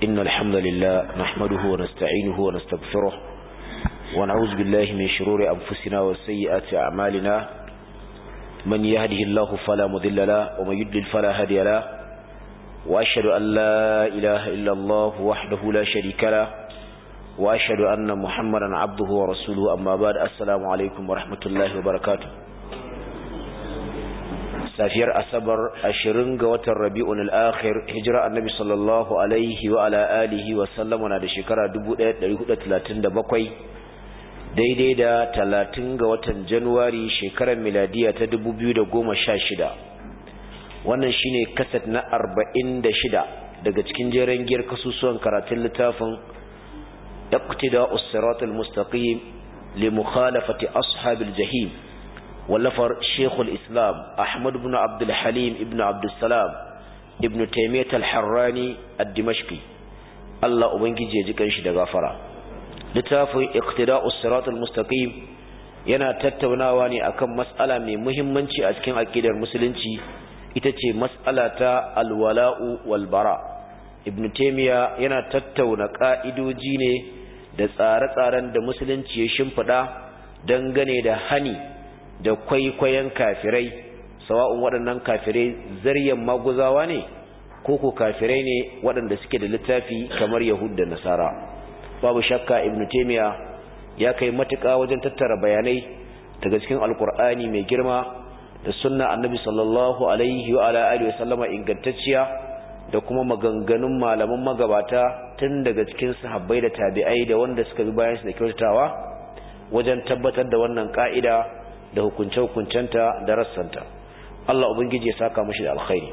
إن الحمد لله نحمده ونستعينه ونستغفره ونعوذ بالله من شرور أنفسنا وسيئات أعمالنا من يهده الله فلا مذل له ومن يدلل فلا هادي له وأشهد أن لا إله إلا الله وحده لا شريك له وأشهد أن محمدا عبده ورسوله أما بعد السلام عليكم ورحمة الله وبركاته safiyar asabar ashirin ga watan rabi'un al'akhir hijira annabi sallallahu alaihi wa ala alihi wa sallama na da shekara 1437 daidai da talatin ga watan januwari shekarar miladiya ta 2016 wannan shine kasat na 46 daga cikin jeren giyar kasusuwan karatun littafin iqtida us-siratal mustaqim li mukhalafati ashabil jahim wallafar shekul islam ahmad ibn abdulhalim ibn abdulsalam ibn taimiyyat al-harrani al-dimashqi Allah ubangiji ya ji kanshi da gafara littafin iqtida'us siratal mustaqim yana tattaunawa ne akan mas'ala mai muhimmanci a cikin aqidar musulunci ita ce mas'ala ta alwala'u wal bara ibn taimiyya yana tattauna ka'idoji ne da tsare-tsaren da musulunci ya shimfida dangane da hani da kwaikwayon kafirai sawa'un waɗannan kafirai zaryan maguzawa ne ko ko kafirai ne waɗanda suke da littafi kamar yahud da nasara babu shakka ibnu taymiya ya kai matuƙa wajen tattara bayanai daga cikin alkur'ani mai girma da sunna annabi sallallahu alaihi wa ala alihi wasallama ingantacciya da kuma maganganun malaman magabata tun daga cikin sahabbai da tabi'ai da wanda suka bi bayan su da kyautatawa wajen tabbatar da wannan ka'ida da hukunce-hukuncenta da rassanta Allah ubangiji ya saka mashi da alkhairi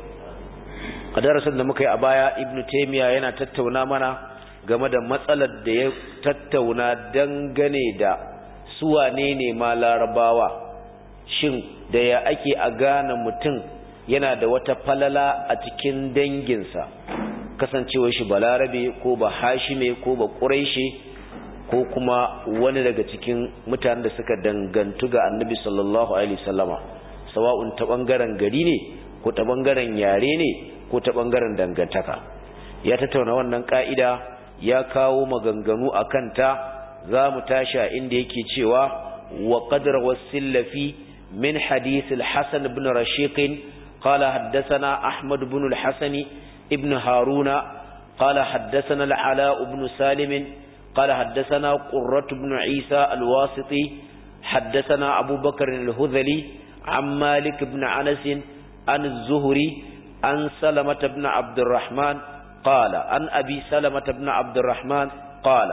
a darasin da muka yi a baya ibnu taymiya yana tattauna mana game da matsalar da ya tattauna dangane da su wane ne ma larabawa shin da ya ake a gane mutum yana da wata falala a cikin danginsa kasancewar shi balarabe ko ba hashime ko ba quraishi ko kuma wani daga cikin mutanen da suka dangantu ga annabi sallallahu alaihi wasallama sawa'un ta bangaren gari ne ko ta bangaren yare ne ko ta bangaren dangantaka ya tattauna wannan ka'ida ya kawo maganganu akan ta za mu tashi inda yake cewa wa qadra wasillafi min hadith al-hasan ibn rashiq qala haddathana ahmad ibn al-hasan ibn haruna qala haddathana al-ala ibn salim قال حدثنا قرة بن عيسى الواسطي حدثنا أبو بكر الهذلي عن مالك بن عنس عن الزهري عن سلمة بن عبد الرحمن قال عن أبي سلمة بن عبد الرحمن قال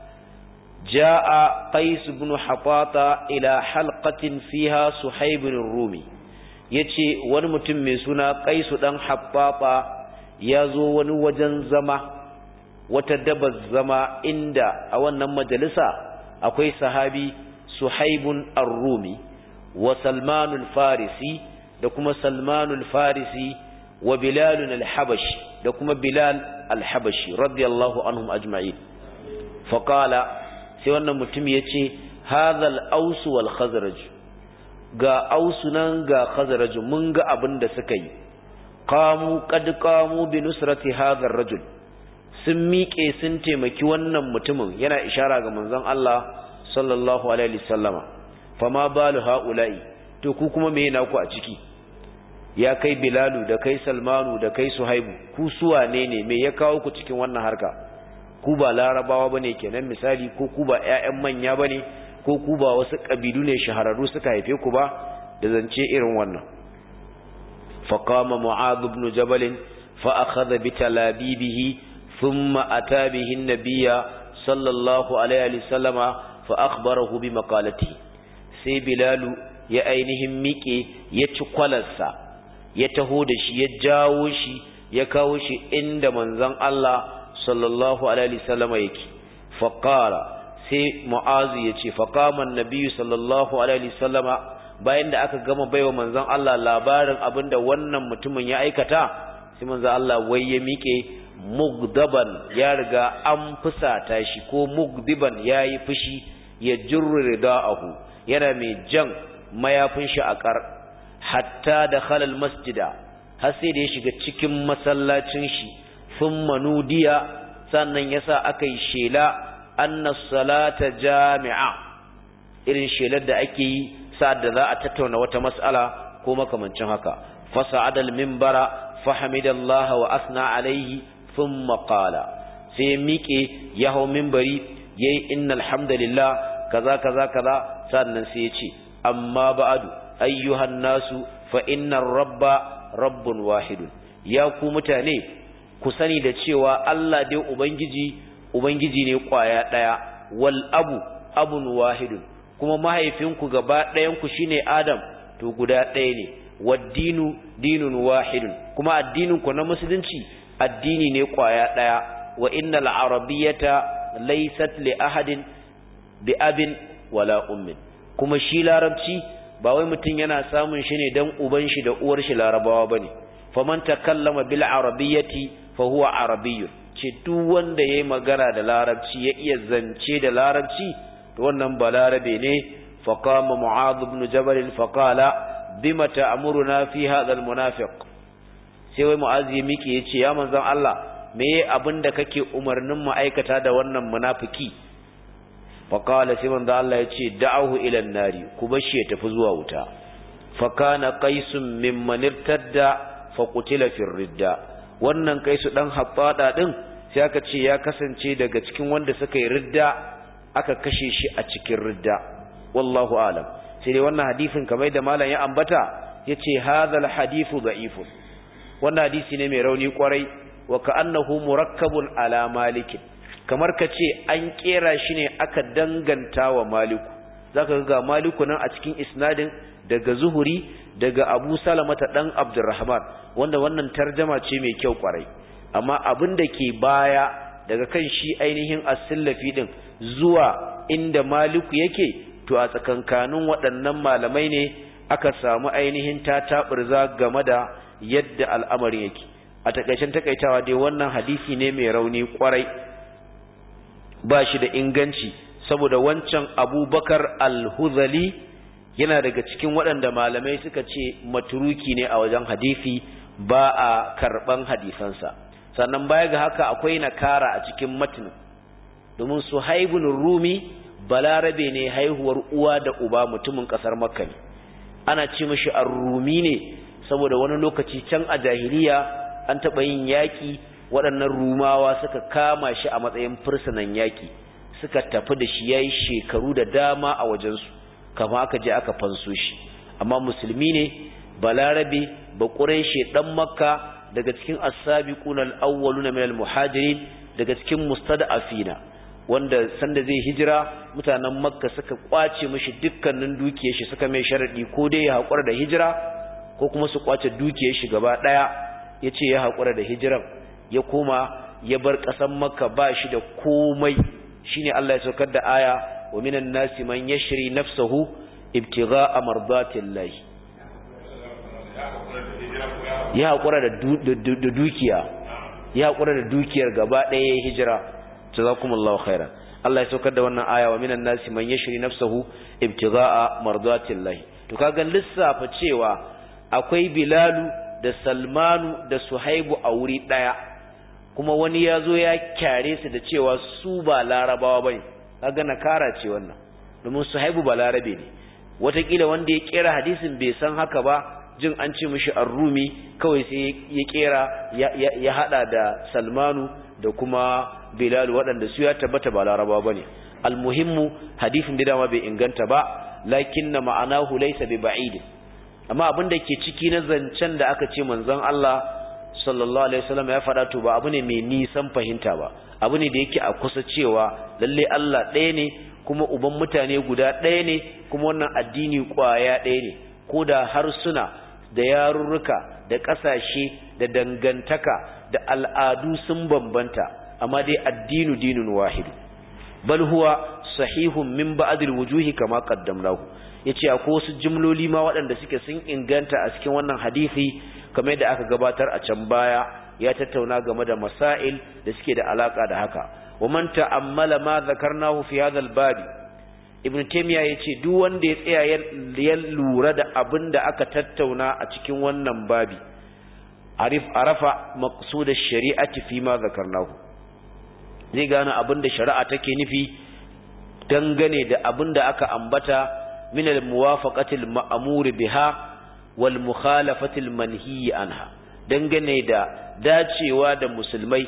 جاء قيس بن حطاطة إلى حلقة فيها صحيب الرومي yace wani mutum mai suna Qaisu dan Habbaba ya zo wani wajen zama wata dabar zama inda a wannan majalisa akwai sahabi suhaibun ar-rumi wa salmanul farisi da kuma salmanul farisi wa bilalun al-habashi da kuma bilal al-habashi radiyallahu anhum ajma'in faqala sai wannan mutum yace hadha al-aws wal khazraj ga aus nan ga khazraj mun ga abin da suka yi qamu qad qamu bi nusrati hadha ar-rajul sun miƙe sun taimaki wannan mutumin yana ishara ga manzon Allah sallallahu alaihi wasallama fama balu haula'i to ku kuma me yana ku a ciki ya kai bilalu da kai salmanu da kai suhaibu ku suwa ne ne me ya kawo ku cikin wannan harka ku ba larabawa bane kenan misali ko ku ba ƴaƴan manya bane ko ku ba wasu kabilu ne shahararru suka haife ku ba da zance irin wannan faqama mu'adh ibn jabal fa akhadha bi talabibihi ثم أتى به النبي صلى الله عليه وسلم فأخبره بمقالته سي بلال يا أينهم ميكي يتقلسا يتهودش يجاوش يكاوش عند منزن الله صلى الله عليه وسلم يكي فقال سي معاذ يتي فقام النبي صلى الله عليه وسلم bayan da aka gama baiwa manzon Allah labarin abinda wannan mutumin ya aikata sai manzon Allah wai ya miƙe mugdaban ya riga an fusata shi ko mugdiban ya yi fushi ya jirri rida'ahu yana mai jan mayafin shi a ƙar hatta da halal masjida har sai da ya shiga cikin masallacin shi sun manudiya sannan yasa aka yi shela anna salata jami'a irin shelar da ake yi sa'ad da za a tattauna wata mas'ala ko makamancin haka fasa'adal minbara fahamidallaha wa asna alaihi thumma qala sai miƙe ya hau minbari yayi innal hamdalillah kaza kaza kaza sannan sai ya ce amma ba'adu ayyuhan nasu fa innar rabba rabbun wahidun ya ku mutane ku sani da cewa Allah dai ubangiji ubangiji ne kwaya daya wal abu abun wahidun kuma mahaifinku gaba ɗayan ku shine Adam to guda ɗaya ne waddinu dinun wahidun kuma addinin ku na musulunci addini ne kwaya daya wa innal arabiyyata laysat li ahadin bi abin wala ummin kuma shi larabci ba wai mutum yana samun shi ne dan uban shi da uwar shi larabawa bane faman takallama bil arabiyyati fa huwa arabiyyun ce duk wanda yayi magana da larabci ya iya zance da larabci to wannan balarabe ne fa qama mu'adh ibn jabal fa qala bima ta'muruna fi hadha al munafiq sai wai mu'adh ya miki yace ya manzon Allah me abinda kake umarnin mu aikata da wannan munafiki fa qala sai manzon Allah yace da'ahu ila an-nari ku bashi ya tafi zuwa wuta fa kana qaisun mimman irtadda fa qutila fi ridda wannan kaisu dan hattada din sai aka ce ya kasance daga cikin wanda suka yi ridda aka kashe shi a cikin ridda wallahu alam sai dai wannan hadisin kamar da malam ya ambata yace hadhal hadithu da'ifun wannan hadisi ne mai rauni kwarai wa ka'annahu murakkabun ala malik kamar kace an kera shi ne aka danganta wa maliku zaka ga maliku nan a cikin isnadin daga zuhuri daga abu salamata dan abdurrahman wanda wannan tarjama ce mai kyau kwarai amma abin da ke baya daga kan shi ainihin asillafi din zuwa inda maliku yake to a tsakankanin waɗannan malamai ne aka samu ainihin ta taɓurza game da yadda al'amarin yake a takaicen takaitawa dai wannan hadisi ne mai rauni kwarai ba shi da inganci saboda wancan abubakar al-huzali yana daga cikin waɗanda malamai suka ce maturuki ne a wajen hadisi ba a karɓan hadisansa sannan baya ga haka akwai nakara a cikin matinin domin su haibun rumi balarabe ne haihuwar uwa da uba mutumin ƙasar makka ne ana ce mashi rumi ne saboda wani lokaci can a jahiliya an taɓa yin yaƙi waɗannan rumawa suka kama shi a matsayin fursunan yaƙi suka tafi da shi ya yi shekaru da dama a wajensu kama aka je aka fanso shi amma musulmi ne balarabe ba ƙureshe ɗan makka daga cikin as-sabiqun al-awwalun min al-muhajirin daga cikin mustada'afina wanda sanda zai hijira mutanen makka suka kwace mishi dukkanin dukiyar shi suka mai sharadi ko dai ya hakura da hijira ko kuma su kwace dukiyar shi gaba daya yace ya hakura da hijiran ya koma ya bar kasan makka ba shi da komai shine Allah ya saukar da aya wa minan nasi man yashri nafsahu ibtigha'a mardatillahi ya haƙura da dukiya ya haƙura da dukiyar gaba ɗaya ya hijira jazakumullahu khairan Allah ya saukar da wannan aya wa minan nasi man yashri nafsahu ibtigha'a mardatillahi to kaga lissafa cewa akwai Bilalu da Salmanu da Suhaibu a wuri ɗaya kuma wani ya zo ya kyare su da cewa su ba larabawa bane kaga nakara ce wannan domin Suhaibu ba larabe ne watakila wanda ya kera hadisin bai san haka ba jin an ce mishi arrumi kawai sai ya kera ya hada da salmanu da kuma bilal waɗanda su ya tabbata ba laraba ba ne almuhimmu hadifin da dama bai inganta ba lakin na ma'anahu laysa bi ba'id amma abin da ke ciki na zancen da aka ce manzon Allah sallallahu alaihi wasallam ya faɗa to ba abu ne mai nisan fahimta ba abu ne da yake a kusa cewa lalle Allah ɗaya ne kuma uban mutane guda ɗaya ne kuma wannan addini ƙwaya ɗaya ne ko da harsuna da yarurruka da ƙasashe da dangantaka da al'adu sun bambanta amma dai addinu dinun wahidu bal huwa sahihun min ba'dil wujuhi kama qaddamnahu yace akwai wasu jumloli ma waɗanda suke sun inganta a cikin wannan hadisi kamar yadda aka gabatar a can baya ya tattauna game da masail da suke da alaka da haka wa man ta'ammala ma zakarnahu fi hadha al-bab ibn taymiya yace duk wanda ya tsaya ya lura da abin da aka tattauna a cikin wannan babi arif arafa maqsud ash-shari'ati fi ma zakarnahu zai gane abin da shari'a take nufi dangane da abin da aka ambata min al-muwafaqatil ma'mur biha wal mukhalafatil manhiy anha dangane da dacewa da musulmai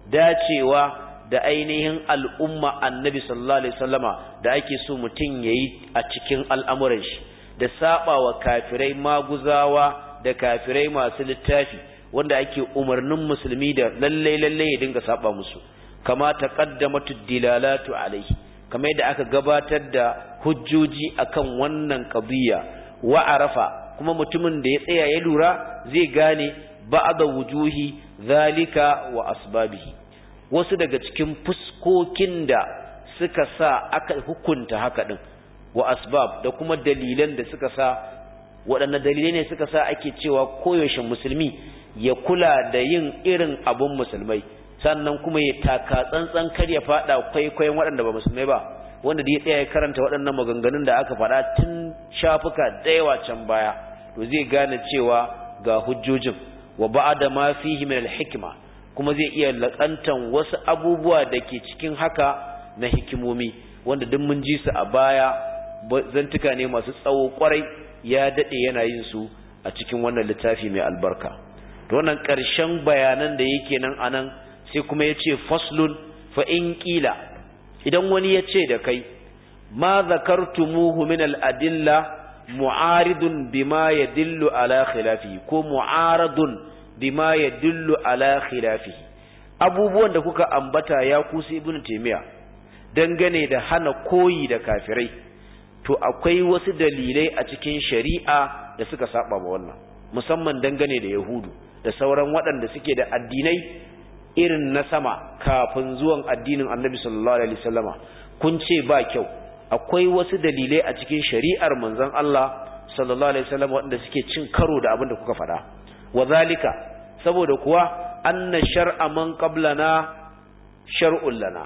dacewa da ainihin al'umma annabi sallallahu alaihi wasallama da ake so mutum yayi a cikin al'amuran shi da saba wa kafirai maguzawa da kafirai masu littafi wanda ake umarnin musulmi da lalle lalle ya dinga saba musu kama taqaddamatu dilalatu alaihi kamar yadda aka gabatar da hujjoji akan wannan qadiyya wa arafa kuma mutumin da ya tsaya ya lura zai gane ba'da wujuhi zalika wa asbabihi wasu daga cikin fuskokin da suka sa aka hukunta haka din wa asbab da kuma dalilan da suka sa waɗanne dalilai ne suka sa ake cewa koyaushe musulmi ya kula da yin irin abun musulmai sannan kuma ya taka tsantsan kar ya fada kwaikwayon waɗanda ba musulmai ba wanda da ya tsaya ya karanta waɗannan maganganun da aka faɗa tun shafuka da yawa can baya to zai gane cewa ga hujjojin wa ba'da ma fihi min al-hikma kuma zai iya lakantan wasu abubuwa da ke cikin haka na hikimomi wanda duk mun ji su a baya zantuka ne masu tsawo kwarai ya dade yana yin su a cikin wannan littafi mai albarka to wannan ƙarshen bayanan da yake nan anan sai kuma ya ce faslun fa in ƙila idan wani ya ce da kai ma zakartumuhu min al-adilla mu'aridun bima yadullu ala khilafi ko mu'aradun bima yadullu ala khilafi abubuwan da kuka ambata ya kusa ibnu taymiya dangane da hana koyi da kafirai to akwai wasu dalilai a cikin shari'a da suka saba ma wannan musamman dangane da yahudu da sauran waɗanda suke da addinai irin na sama kafin zuwan addinin annabi sallallahu alaihi wasallama kun ce ba kyau akwai wasu dalilai a cikin shari'ar manzon Allah sallallahu alaihi wasallama waɗanda suke cin karo da abin da kuka faɗa wazalika saboda kuwa anna shar'a man qablana shar'un lana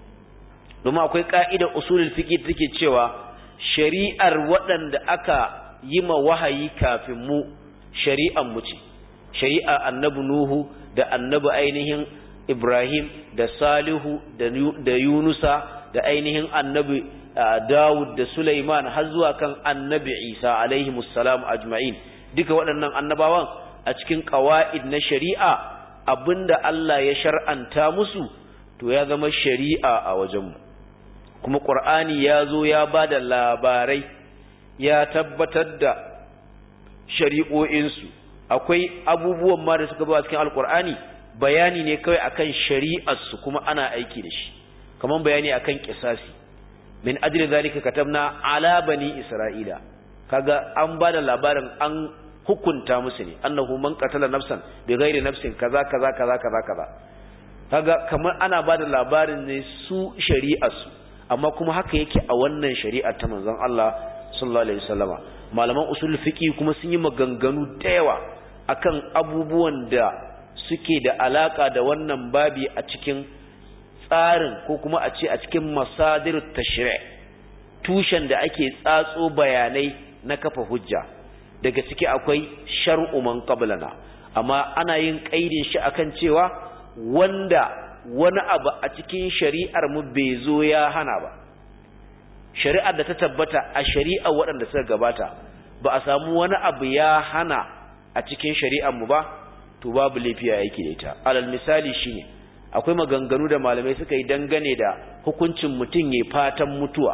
domin akwai ka'idar usulul fiqh take cewa shari'ar waɗanda aka yi ma wahayi kafin mu shari'an mu ce shari'a annabi nuhu da annabi ainihin ibrahim da salihu da yunusa da ainihin annabi dawud da sulaiman har zuwa kan annabi isa alaihi musallam ajma'in duka waɗannan annabawan a cikin ƙawa'id na shari'a abinda Allah ya shar'anta musu to ya zama shari'a a wajenmu kuma ƙur'ani ya zo ya ba da labarai ya tabbatar da shari'o'insu akwai abubuwan ma da suka zo a cikin alƙur'ani bayani ne kawai akan shari'arsu kuma ana aiki da shi kamar bayani akan kisasi min ajli zalika katabna ala bani isra'ila kaga an ba da labarin an hukunta musu ne annahu man qatala nafsan bi ghairi nafsin kaza kaza kaza kaza kaza kaga kamar ana bada labarin ne su shari'ar su amma kuma haka yake a wannan shari'ar ta manzon Allah sallallahu alaihi wasallama malaman usul fiqi kuma sun yi maganganu da yawa akan abubuwan da suke da alaka da wannan babi a cikin tsarin ko kuma a ce a cikin masadirut tashri' tushen da ake tsatso bayanai na kafa hujja daga ciki akwai shar'u man qablana amma ana yin kaidin shi akan cewa wanda wani abu a cikin shari'ar mu bai zo ya hana ba shari'ar da ta tabbata a shari'ar waɗanda suka gabata ba a samu wani abu ya hana a cikin shari'ar mu ba to babu laifi a yake da ita alal misali shine akwai maganganu da malamai suka yi dangane da hukuncin mutum ya fatan mutuwa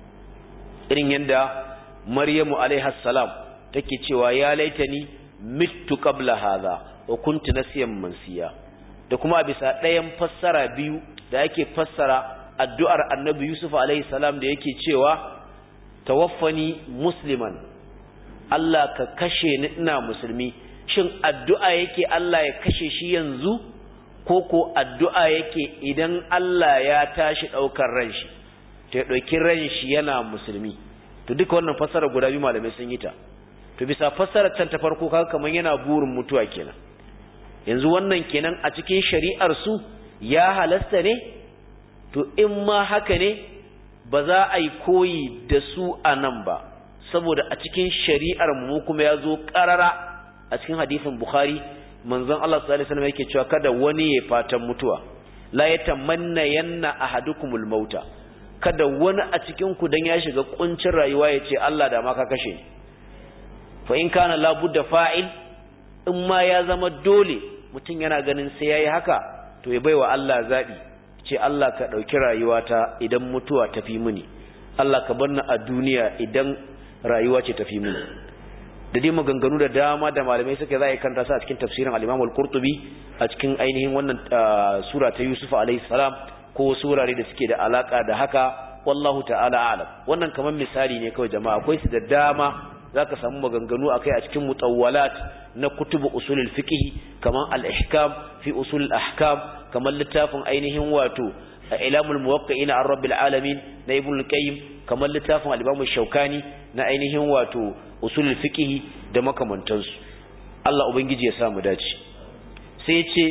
irin yadda maryamu alaiha salam take cewa ya laitani mittu qabla hadha wa kuntu nasiyan mansiya da kuma bisa ɗayan fassara biyu da yake fassara addu'ar annabi yusuf alaihi salam da yake cewa tawaffani musliman Allah ka kashe ni ina musulmi shin addu'a yake Allah ya kashe shi yanzu ko ko addu'a yake idan Allah ya tashi ɗaukar ran shi to ya ɗauki ran shi yana musulmi to duka wannan fassara guda biyu malamai sun yi ta to bisa fassarar can ta farko kaga kaman yana burin mutuwa kenan yanzu wannan kenan a cikin shari'ar su ya halasta ne to in ma haka ne ba za a yi koyi da su a nan ba saboda a cikin shari'ar mu kuma ya zo karara a cikin hadisin bukhari manzon Allah sallallahu alaihi wasallam yake cewa kada wani ya fatan mutuwa la yatamanna yanna ahadukumul mauta kada wani a cikin ku dan ya shiga kuncin rayuwa ya ce Allah da ma ka kashe ni fa in kana la budda fa'il in ma ya zama dole mutum yana ganin sai yayi haka to ya baiwa Allah zabi ce Allah ka dauki rayuwata idan mutuwa tafi mini Allah ka bar ni a duniya idan rayuwa ce tafi mini da dai maganganu da dama da malamai suka za a kanta su a cikin tafsirin al-Imam al-Qurtubi a cikin ainihin wannan sura ta Yusuf alayhi salam ko surare da suke da alaka da haka wallahu ta'ala a'lam wannan kamar misali ne kawai jama'a akwai su da dama zaka samu maganganu akai a cikin mutawwalat na kutubu usulul fiqh kamar al-ihkam fi usul al-ahkam kamar littafin ainihin wato ilamul muwaqqi'ina an rabbil alamin na ibn al-qayyim kamar littafin al-imam shaukani na ainihin wato usulul fiqh da makamantansu Allah ubangiji ya samu dace sai ce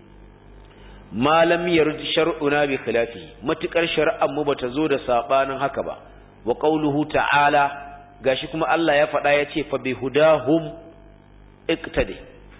malam yarj shar'una bi khilafi matukar shar'an mu bata zo da sabanin haka ba wa qauluhu ta'ala gashi kuma Allah ya faɗa ya ce fa bi hudahum iqtadi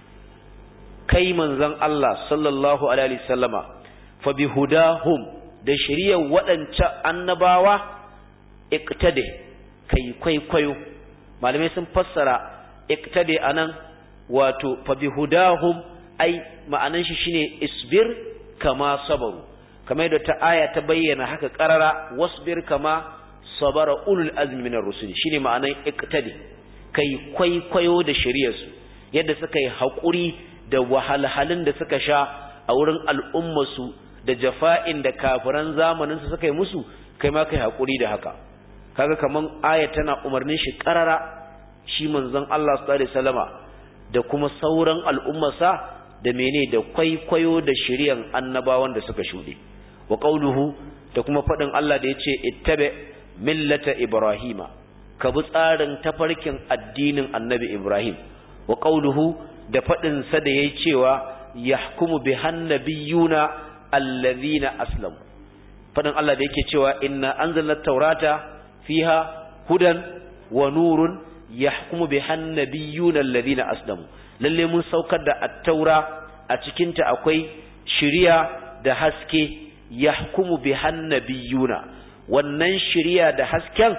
kai manzon Allah sallallahu alaihi wasallama fa bi hudahum da shiriyar waɗancan annabawa iqtadi kai kwaikwayo malamai sun fassara iqtadi anan wato fa bi hudahum ai ma'anan shi shine isbir kama sabaru kamar da ta aya ta bayyana haka qarara wasbir kama sabara ulul azmi minar rusul shine ma'anan iqtadi kai kwaikwayo da shiriyar su yadda suka yi hakuri da wahalhalun da suka sha a wurin al'ummar su da jafa'in da kafiran zamanin su suka yi musu kai ma kai hakuri da haka kaga kaman aya tana umarnin shi qarara shi manzon Allah sallallahu alaihi wasallama da kuma sauran al'ummarsa da mene da kwaikwayo da shiryan annabawan da suka shuɗe wa qauluhu da kuma faɗin Allah da yace ittabi millata ibrahima ka bi tsarin tafarkin addinin annabi ibrahim wa qauluhu da faɗin sa da yayi cewa yahkumu bi hannabiyuna allazina aslamu faɗin Allah da yake cewa inna anzalna taurata fiha hudan wa nurun yahkumu bi hannabiyuna allazina aslamu lalle mun saukar da at-taura a cikinta akwai shiriya da haske yahkumu bi hannabiyuna wannan shiriya da hasken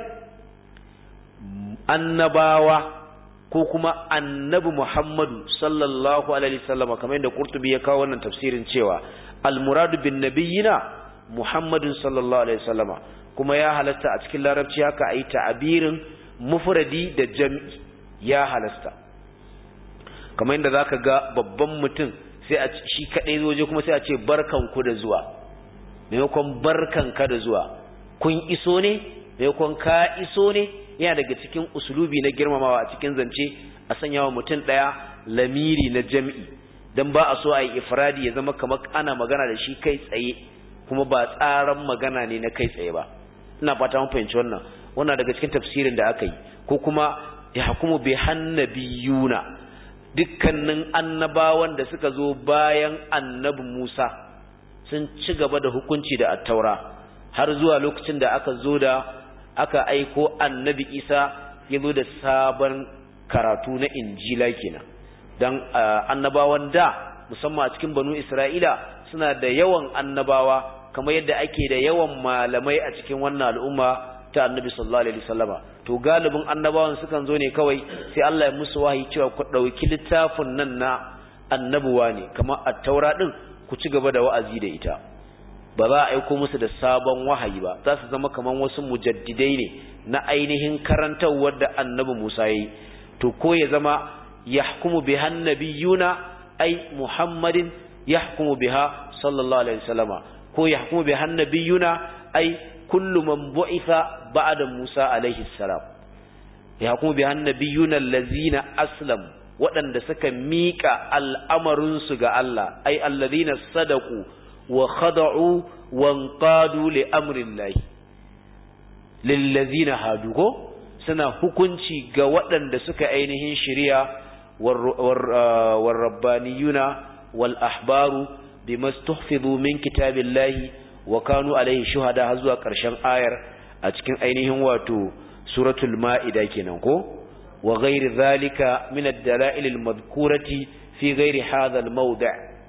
annabawa ko kuma annabi Muhammadu sallallahu alaihi wasallam kamar yadda Qurtubi ya kawo wannan tafsirin cewa al-muradu bin nabiyina Muhammadun sallallahu alaihi wasallama kuma ya halatta a cikin larabci haka ayi ta'abirin mufradi da jam'i ya halasta kamar yadda zaka ga babban mutum sai a shi kadai zoje kuma sai a ce barkanku da zuwa maimakon barkanka da zuwa kun iso ne maimakon ka iso ne yana daga cikin usulubi na girmamawa a cikin zance a sanya wa mutum daya lamiri na jam'i dan ba a so a yi ifradi ya zama kamar ana magana da shi kai tsaye kuma ba tsaran magana ne na kai tsaye ba ina fata mun fahimci wannan wannan daga cikin tafsirin da aka yi ko kuma ya hukumu bi hannabiyuna dukkanin annabawan da suka zo bayan annabi Musa sun ci gaba da hukunci da attaura har zuwa lokacin da aka zo da aka aiko annabi Isa ya zo da sabon karatu na injila kenan don annabawan da musamman a cikin banu Isra'ila suna da yawan annabawa kamar yadda ake da yawan malamai a cikin wannan al'umma ta annabi sallallahu alaihi wasallama to galibin annabawan sukan zo ne kawai sai Allah ya musu wahayi cewa ku dauki littafin nan na annabuwa ne kamar at-taura din ku ci gaba da wa'azi da ita ba za a aiko musu da sabon wahayi ba za su zama kamar wasu mujaddidai ne na ainihin karantawar da annabi Musa yayi to ko ya zama yahkumu biha annabiyuna ai Muhammadin yahkumu biha sallallahu alaihi wasallama ko yahkumu biha annabiyuna ai kullu man bu'itha ba'da Musa alaihi salam ya kuma bi annabiyuna allazina aslam waɗanda suka miƙa al'amarin su ga Allah ai allazina sadaqu wa khada'u wa anqadu li amri Allah lillazina hadu ko suna hukunci ga waɗanda suka ainihin shari'a war rabbaniyuna wal ahbaru bima stuhfizu min kitabillahi wa kanu alaihi shuhada har zuwa ƙarshen ayar a cikin ainihin wato suratul ma'ida kenan ko wa ghairi zalika min ad-dala'il al-madhkurati fi ghairi hadha al-mawdi'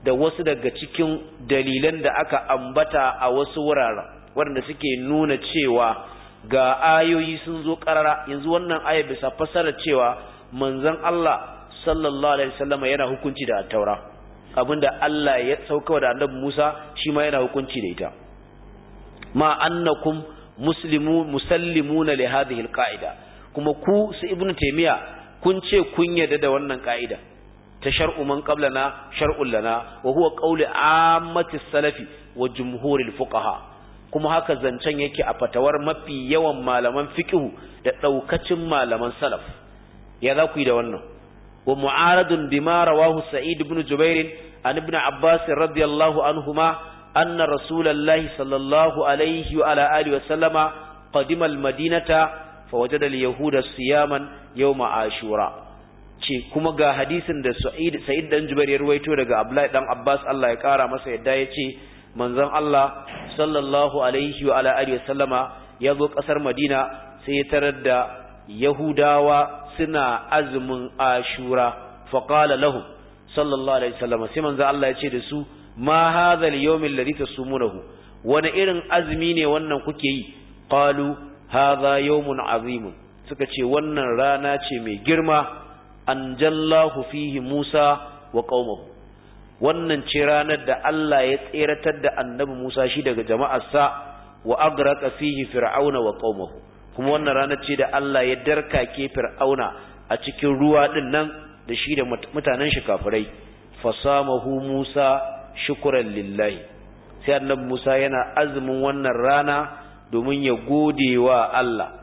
da wasu daga cikin dalilan da aka ambata a wasu wuraren waɗanda suke nuna cewa ga ayoyi sun zo ƙarara yanzu wannan aya bisa fasara cewa manzon Allah sallallahu alaihi wasallam yana hukunci da taura abinda Allah ya sauka da annabi Musa shi ma yana hukunci da ita ma annakum muslimu musallimuna li hadhihi alqaida kuma ku su ibnu taymiya kun ce kun yarda da wannan ka'ida ta shar'u man qablana shar'un lana wa huwa qawli ammati salafi wa jumhuril fuqaha kuma haka zancen yake a fatawar mafi yawan malaman fiqhu da daukacin malaman salaf ya za ku yi da wannan wa mu'aradun bima rawahu sa'id ibn jubair an ibn abbas radiyallahu anhuma anna rasulullahi sallallahu alaihi wa ala alihi wa sallama qadima al-madinata fawajada al-yahuda siyaman yawma ashura ce kuma ga hadisin da Sa'id Sa'id dan Jubair ya ruwaito daga Abdullahi dan Abbas Allah ya kara masa yadda yace manzon Allah sallallahu alaihi wa ala alihi wasallama ya zo kasar Madina sai ya tarar da Yahudawa suna azumin Ashura fa qala lahum sallallahu alaihi wasallama sai manzon Allah ya ce da su ma hadha al-yawm alladhi tasumunahu wani irin azumi ne wannan kuke yi qalu hadha yawmun azim suka ce wannan rana ce mai girma anjallahu fihi Musa wa qaumahu wannan ce ranar da Allah ya tseratar da annabi Musa shi daga jama'arsa wa agraqa fihi fir'auna wa qaumahu kuma wannan ranar ce da Allah ya darkake fir'auna a cikin ruwa din nan da shi da mutanen shi kafirai fasamahu Musa shukran lillahi sai annabi Musa yana azumin wannan rana domin ya gode wa Allah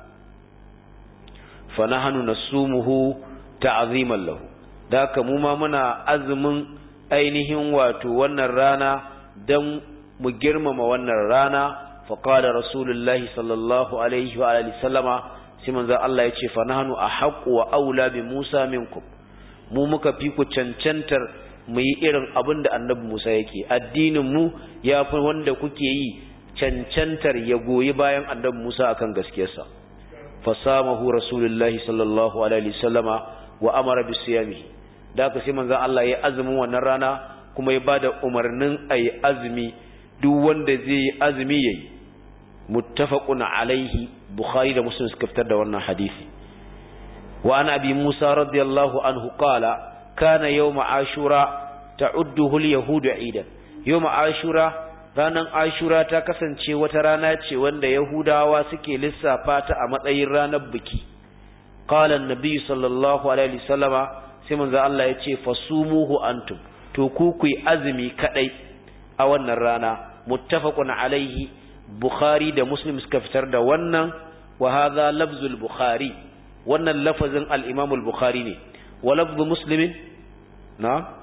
fa nahnu nasumuhu ta'ziman lahu da haka mu ma muna azumin ainihin wato wannan rana dan mu girmama wannan rana fa qala rasulullahi sallallahu alaihi wa alihi sallama sai manzo Allah ya ce fa nahnu ahqqu wa aula bi Musa minkum mu muka fi ku cancantar mu yi irin abin da annabi Musa yake addinin mu ya fi wanda kuke yi cancantar ya goyi bayan annabi Musa akan gaskiyarsa fasamahu rasulullahi sallallahu alaihi wasallama wa amara bi siyami da aka sai manzon Allah ya azumin wannan rana kuma ya bada umarnin ayi azumi duk wanda zai yi azumi yayi muttafaqun alaihi bukhari da muslim suka fitar da wannan hadisi wa an abi musa radiyallahu anhu qala kana yawm ashura ta'udduhu al-yahud aidan yawm ashura ranan ashura ta kasance wata rana ce wanda yahudawa suke lissafa ta a matsayin ranar biki qala an-nabi sallallahu alaihi wasallama sai manzo Allah ya ce fasumuhu antum to ku ku yi azumi kadai a wannan rana muttafaqun alaihi bukhari da muslim suka fitar da wannan wa hadha lafzul bukhari wannan lafazin al-imam al-bukhari ne wa lafzu muslimin na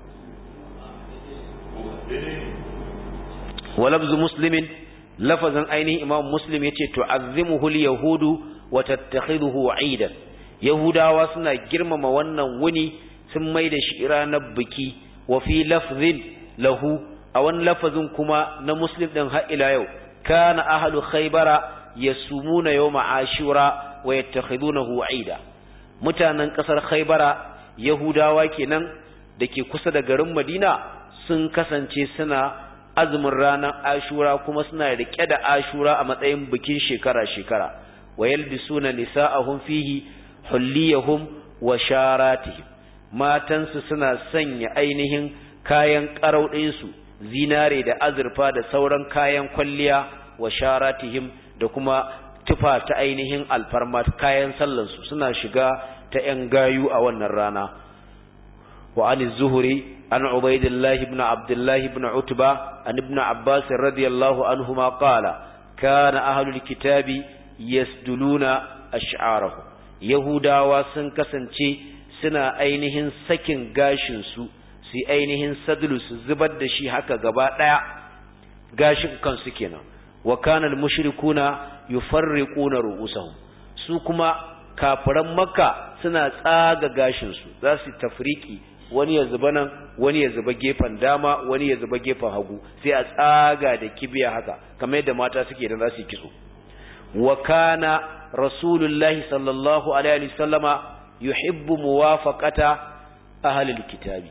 wa lafzu muslimin lafazin ainihin imam muslim yace tu'azzimuhu al-yahudu wa tattakhidhuhu 'idan yahudawa suna girmama wannan wuni sun mai da shi ranar biki wa fi lafzin lahu a wani lafazin kuma na muslim din har ila yau kana ahlu khaybara yasumuna yawma ashura wa yattakhidunahu 'ida mutanen kasar khaybara yahudawa kenan dake kusa da garin madina sun kasance suna azumin ranar ashura kuma suna rike da ashura a matsayin bikin shekara-shekara wa yalbisuna nisa'ahum fihi hulliyahum wa sharatihim matansu suna sanya ainihin kayan ƙarauɗinsu zinare da azurfa da sauran kayan kwalliya wa sharatihim da kuma tufa ta ainihin alfarma kayan sallansu suna shiga ta ‘yan gayu a wannan rana wa an zuhuri an ubaidillahi ibn abdullahi ibn utba an ibn abbas radiyallahu anhuma qala kana ahlul kitabi yasduluna ash'arahum yahudawa sun kasance suna ainihin sakin gashinsu su ainihin sadulu su zubar da shi haka gaba ɗaya gashin kansu kenan wa kana al-mushrikuna yufarriquna ru'usahum su kuma kafiran makka suna tsaga gashin su za su tafriki wani ya zuba nan wani ya zuba gefen dama wani ya zuba gefen hagu sai a tsaga da kibiya haka kamar yadda mata suke da za su yi kitso wa kana rasulullahi sallallahu alaihi wasallama yuhibbu muwafaqata ahlil kitabi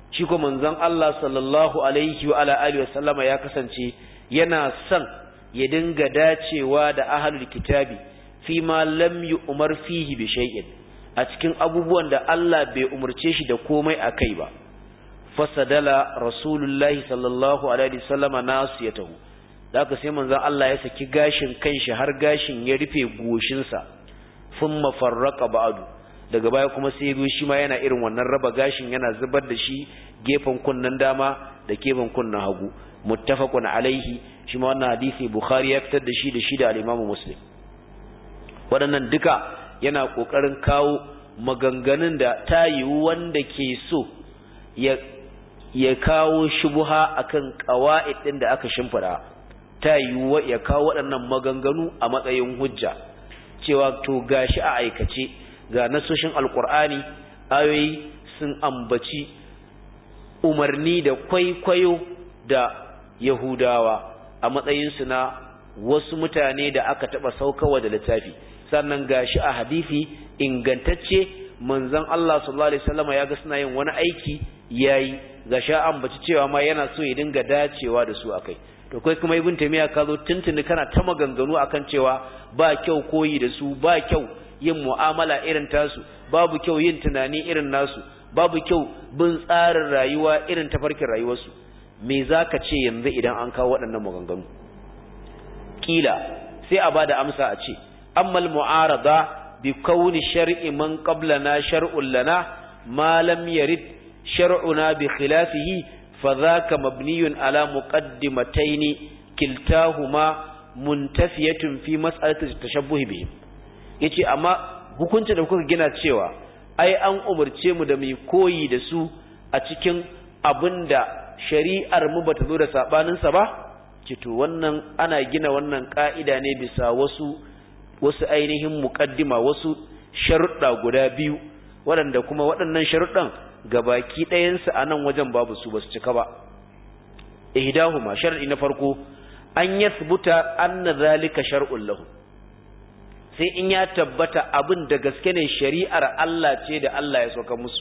shi ko manzon Allah sallallahu alaihi wa ala alihi wasallama ya kasance yana son ya dinga dacewa da ahlul kitabi fi ma lam yu'mar fihi bi shay'in a cikin abubuwan da Allah bai umurce shi da komai akai ba fasadala rasulullahi sallallahu alaihi wasallama nasiyatahu da aka sai manzon Allah ya saki gashin kanshi har gashin ya rufe goshinsa thumma farraqa ba'du daga baya kuma sai yazo shi ma yana irin wannan raba gashin yana zubar da shi gefen kunnan dama da gefen kunnan hagu muttafaqun alaihi shi ma wannan hadisi bukhari ya fitar da shi da shi da al-imamu muslim waɗannan duka yana kokarin kawo maganganun da ta yiwu wanda ke so ya ya kawo shubuha akan qawaid din da aka shimfida ta yiwu ya kawo waɗannan maganganu a matsayin hujja cewa to gashi a aikace ga nasoshin alkur'ani ayoyi sun ambaci umarni da kwaikwayo da yahudawa a matsayinsu na wasu mutane da aka taɓa saukawa da littafi sannan gashi a hadisi ingantacce manzon Allah sallallahu alaihi wasallam ya ga suna yin wani aiki yayi gashi ambaci cewa ma yana so ya dinga dacewa da su akai to kai kuma ibn taymiya ka zo tuntuni kana ta maganganu akan cewa ba kyau koyi da su ba kyau yin mu'amala irin tasu babu kyau yin tunani irin nasu babu kyau bin tsarin rayuwa irin tafarkin rayuwarsu me zaka ce yanzu idan an kawo waɗannan maganganu kila sai a bada amsa a ce ammal mu'arada bi kauni shar'i man qablana shar'un lana ma lam yarid shar'una bi khilafihi فذاك مبني على مقدمتين كلتاهما منتفية في مسألة التشبه بهم yace amma hukuncin da kuka gina cewa ai an umarce mu da mu koyi da su a cikin abinda shari'ar mu bata zo da sabanin sa ba to wannan ana gina wannan ka'ida ne bisa wasu wasu ainihin muqaddima wasu sharuɗa guda biyu waɗanda kuma waɗannan sharuɗan gabaki ɗayansu a nan wajen babu su ba su cika ba ihdahuma shar'i na farko an yathbuta anna zalika shar'un lahu sai in ya tabbata abin da gaske ne shari'ar Allah ce da Allah ya soka musu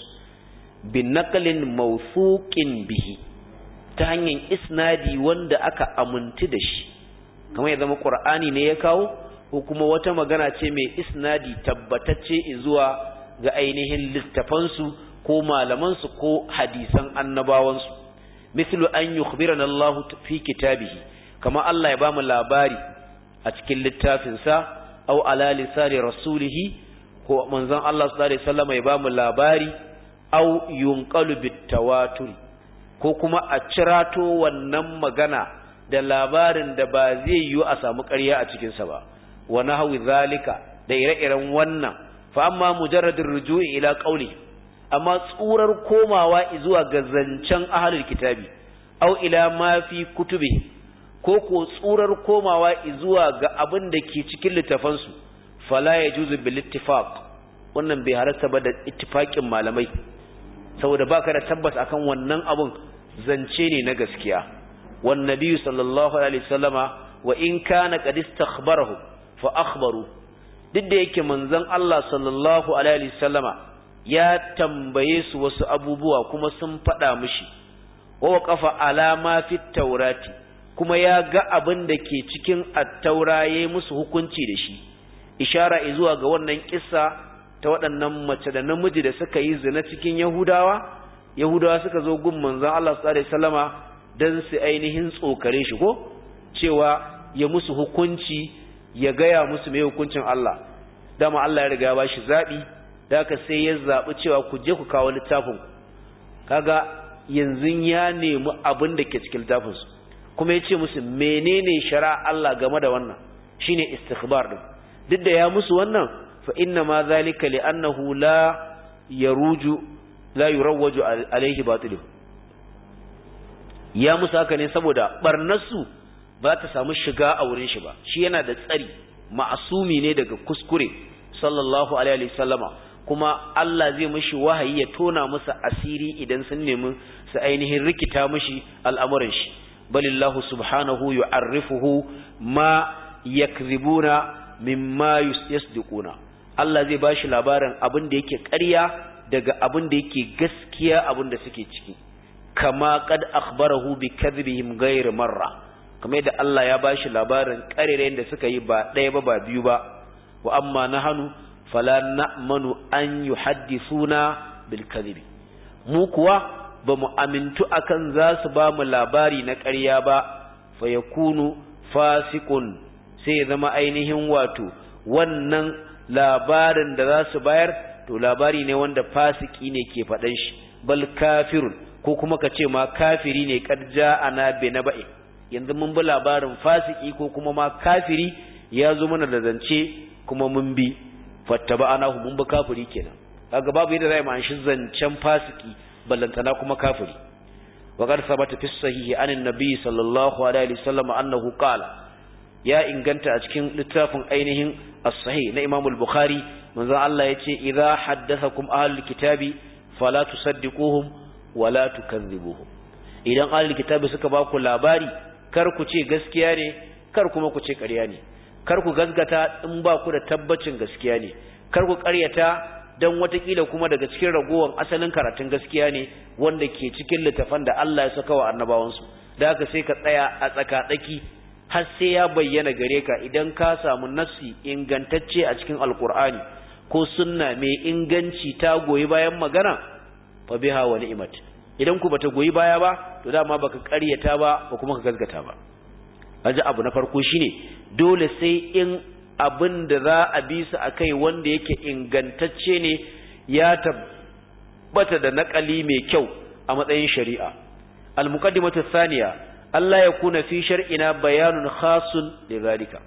bin naqlin mawthuqin bihi ta hanyar isnadi wanda aka amintu da shi kamar ya zama qur'ani ne ya kawo ko kuma wata magana ce mai isnadi tabbatacce zuwa ga ainihin littafansu ko malamansu ko hadisan annabawansu mislu an yukhbirana Allah fi kitabihi kama Allah ya bamu labari a cikin littafinsa aw ala lisani rasulihi ko manzon Allah sallallahu alaihi wasallam ya bamu labari aw yunqalu bitawatur ko kuma a cirato wannan magana da labarin da ba zai yiwu a samu ƙarya a cikinsa ba wa nahwi zalika da ire-iren wannan fa amma mujarradur ruju'i ila qawli amma tsurar komawa zuwa ga zancen ahlul kitabi aw ila ma fi kutubi ko ko tsurar komawa zuwa ga abin da ke cikin littafansu fala yajuzu bil ittifaq wannan bai halatta ba da ittifaqin malamai saboda baka da tabbas akan wannan abun zance ne na gaskiya wan nabiyyu sallallahu alaihi wasallama wa in kana qad istakhbarahu fa akhbaru duk da yake manzon Allah sallallahu alaihi wasallama ya tambaye su wasu abubuwa kuma sun faɗa mishi wa waqafa ala ma fi taurati kuma ya ga abin da ke cikin at-taura yayi musu hukunci da shi ishara zuwa ga wannan kissa ta waɗannan mace da namiji da suka yi zina cikin Yahudawa Yahudawa suka zo gun manzon Allah sallallahu alaihi wasallama dan su ainihin tsokare shi ko cewa ya musu hukunci ya gaya musu mai hukuncin Allah dama Allah ya riga ya bashi zabi da haka sai ya zabi cewa ku je ku kawo littafin kaga yanzu ya nemi abin da ke cikin littafin su kuma ya ce musu menene shari'a Allah game da wannan shine istikhbar din duk da ya musu wannan fa inna ma zalika li annahu la yaruju la yurawwaju alaihi batilu ya musu haka ne saboda barnarsu ba ta samu shiga a wurin shi ba shi yana da tsari ma'asumi ne daga kuskure sallallahu alaihi wasallama kuma Allah zai mishi wahayi ya tona musu asiri idan sun nemi su ainihin rikita mishi al'amuran shi balillahu subhanahu yu'arrifuhu ma yakzibuna mimma yasdiquna Allah zai bashi labarin abin da yake ƙarya daga abin da yake gaskiya abin da suke ciki kama qad akhbarahu bi kadhibihim ghayr marra kamar da Allah ya bashi labarin karerayen da suka yi ba ɗaya ba ba biyu ba wa amma nahanu fala na'manu an yuhaddithuna bil kadhibi mu kuwa ba mu amintu akan za su ba mu labari na ƙarya ba fa yakunu fasiqun sai ya zama ainihin wato wannan labarin da za su bayar to labari ne wanda fasiki ne ke faɗan shi bal kafirun ko kuma ka ce ma kafiri ne kad ja'ana bi naba'i yanzu mun bi labarin fasiki ko kuma ma kafiri ya zo mana da zance kuma mun bi fattaba'anahu mun bi kafiri kenan kaga babu yadda zai ma shi zancen fasiki ballantana kuma kafiri wa qad sabata fi sahihi anin nabi sallallahu alaihi wasallam annahu qala ya inganta a cikin littafin ainihin as-sahih na Imam al-Bukhari manzon Allah yace idza haddathakum ahlul kitabi fala tusaddiquhum wala tukadhibuhum idan ahlul kitabi suka ba ku labari kar ku ce gaskiya ne kar kuma ku ce ƙarya ne kar ku gaskata in ba ku da tabbacin gaskiya ne kar ku ƙaryata dan watakila kuma daga cikin ragowar asalin karatun gaskiya ne wanda ke cikin littafan da Allah ya saka wa annabawansu da haka sai ka tsaya a tsaka-tsaki har sai ya bayyana gare ka idan ka samu nassi ingantacce a cikin alkur'ani ko sunna mai inganci ta goyi bayan magana fa biha wa ni'mat idan ku bata goyi baya ba to dama baka ƙaryata ba ba kuma ka gaskata ba aji abu na farko shine dole sai in abin da za a bi su akai wanda yake ingantacce ne ya tabbata da naƙali mai kyau a matsayin shari'a al-muqaddimatu thaniya Allah ya kuna fi shar'ina bayanun khasun da zalika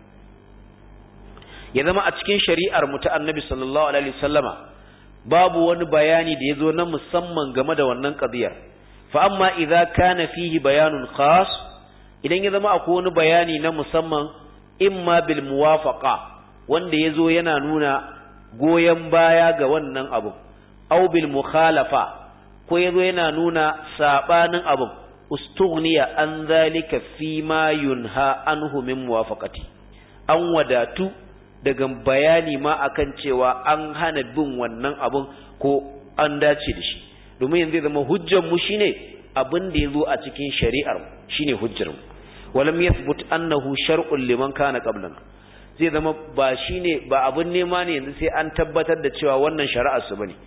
ya zama a cikin shari'ar mu ta annabi sallallahu alaihi wasallama babu wani bayani da yazo na musamman game da wannan qadiyar fa amma idza kana fihi bayanun khas idan ya zama akwai wani bayani na musamman imma bil muwafaqa wanda yazo yana nuna goyen baya ga wannan abu aw bil mukhalafa ko yazo yana nuna sabanin abu ustughniya an zalika fi ma yunha anhu min muwafaqati an wadatu daga bayani ma akan cewa an hana bin wannan abun ko an dace da shi domin yanzu zama hujjar mu shine abin da yazo a cikin shari'ar shine hujjar mu walam yathbut annahu shar'un liman kana qablana zai zama ba shine ba abin nema ne yanzu sai an tabbatar da cewa wannan shari'ar su bane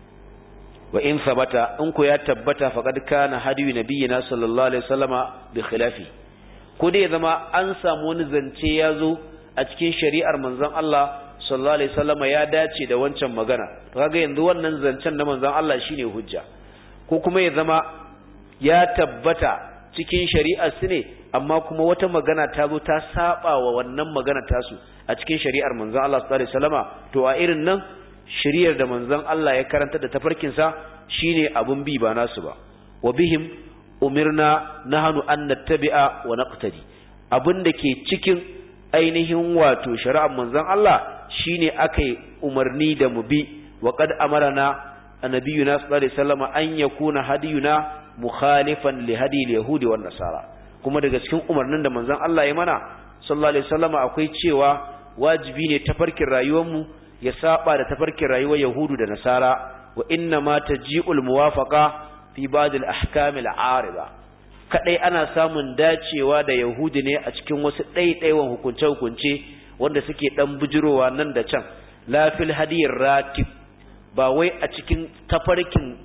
wa in sabata in ku ya tabbata faqad kana hadiyu nabiyina sallallahu alaihi wasallama bi khilafi ko dai zama an samu wani zance ya zo a cikin shari'ar manzon Allah sallallahu alaihi wasallama ya dace da wancan magana to kaga yanzu wannan zancen na manzon Allah shine hujja ko kuma ya zama ya tabbata cikin shari'ar su ne amma kuma wata magana ta zo ta saba wa wannan magana tasu a cikin shari'ar manzon Allah sallallahu alaihi wasallama to a irin nan shiriyar da manzon Allah ya karanta da tafarkinsa shine abun bi ba nasu ba wa bihim umirna nahnu an nattabi'a wa naqtadi abin da ke cikin ainihin wato shari'ar manzon Allah shine akai umarni da mu bi wa qad amarna annabiyuna sallallahu alaihi wasallam an yakuna hadiyuna mukhalifan li hadi al-yahudi wan nasara kuma daga cikin umarnin da manzon Allah ya mana sallallahu alaihi wasallam akwai cewa wajibi ne tafarkin rayuwar mu ya saba da tafarkin rayuwar Yahudu da Nasara wa inna ma taji'ul muwafaqa fi ba'd al-ahkam al-ariba kadai ana samun dacewa da Yahudi ne a cikin wasu ɗaiɗaiwan hukunce-hukunce wanda suke dan bujirowa nan da can la fil hadiyir ratib ba wai a cikin tafarkin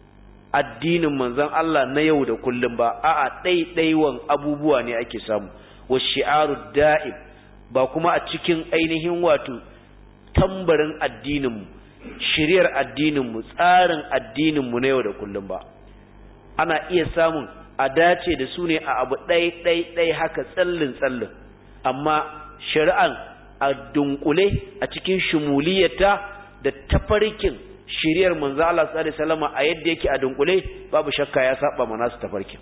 addinin manzon Allah na yau da kullum ba a'a ɗaiɗaiwan abubuwa ne ake samu wa shi'aru da'ib ba kuma a cikin ainihin wato tambarin addininmu shiriyar addininmu tsarin addininmu na yau da kullum ba ana iya samun a dace da su ne a abu ɗai ɗai ɗai haka tsallin tsallin amma shari'an a dunkule a cikin shumuliyarta da tafarkin shiriyar manzo Allah sallallahu alaihi wasallam a yadda yake a dunkule babu shakka ya saba mana su tafarkin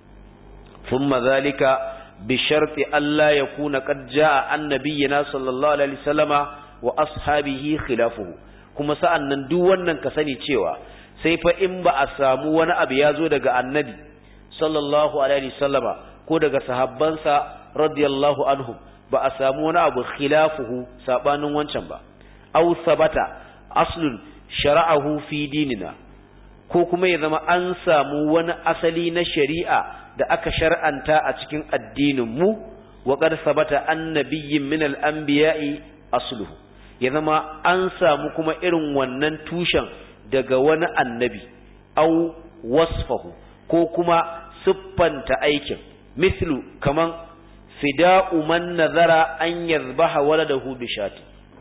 thumma zalika bi sharti alla yakuna qad jaa annabiyina sallallahu alaihi wasallama wa ashabihi khilafuhu kuma sa'an nan duk wannan ka sani cewa sai fa in ba a samu wani abu ya zo daga annabi sallallahu alaihi wasallama ko daga sahabbansa radiyallahu anhum ba a samu wani abu khilafuhu sabanin wancan ba aw sabata aslun shara'ahu fi dinina ko kuma ya zama an samu wani asali na shari'a da aka shar'anta a cikin addinin mu wa qad sabata annabiyyin min al-anbiya'i asluhu ya zama an samu kuma irin wannan tushen daga wani annabi au wasfahu ko kuma siffanta aikin mislu kaman fida'u man nazara an yazbaha waladahu bishati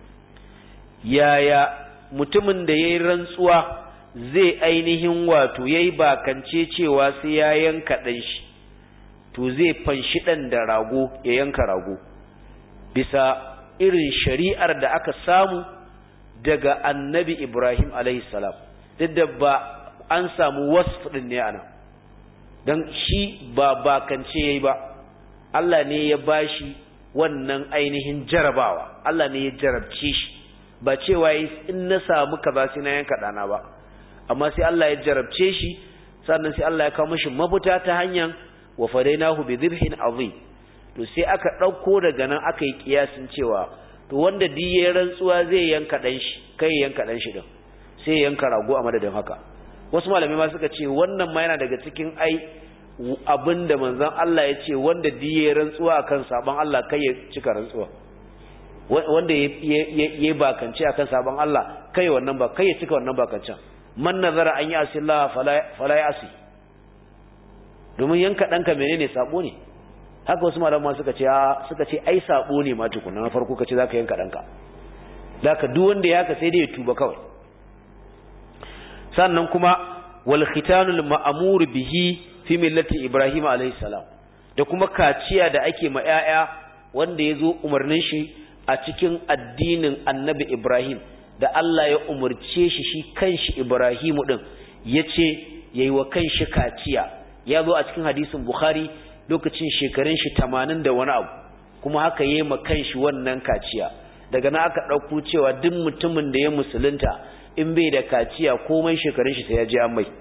yaya mutumin da yayi rantsuwa zai ainihin wato yayi bakance cewa sai ya yanka dan shi to zai fanshi dan da rago ya yanka rago bisa irin shari'ar da aka samu daga annabi Ibrahim alaihi salam duk da ba an samu wasf din ne ana dan shi ba bakance yayi ba Allah ne ya bashi wannan ainihin jarabawa Allah ne ya jarabce shi ba cewa in na samu kaza sai na yanka dana ba amma sai Allah ya jarabce shi sannan sai Allah ya kawo mishi mafita ta hanyar wa fadainahu bi dhibhin azim to sai aka dauko daga nan aka yi kiyasin cewa to wanda diye rantsuwa zai yanka dan shi kai yanka dan shi din sai yanka rago a madadin haka wasu malamai ma suka ce wannan ma yana daga cikin ai abinda manzon Allah ya ce wanda diye rantsuwa akan sabon Allah kai ya cika rantsuwa wanda ya bakance akan sabon Allah kai wannan ba kai ya cika wannan bakancen man nazara an yi asillah fala ya asi domin yanka danka menene sabo ne haka wasu malama suka ce suka ce ai sabo ne ma tukuna na farko kace zaka yanka danka zaka duk wanda ya haka sai dai ya tuba kawai sannan kuma wal khitanul ma'mur bihi fi millati ibrahim alayhi salam da kuma kaciya da ake ma yaya wanda yazo umarnin shi a cikin addinin annabi ibrahim da Allah ya umurce shi shi kanshi ibrahimu din yace yayi wa kanshi kaciya ya zo a cikin hadisin bukhari lokacin shekarun shi 80 da wani abu kuma haka yayi ma kanshi wannan kaciya daga nan aka dauko cewa duk mutumin da ya musulunta in bai da kaciya komai shekarun shi sai ya je an mai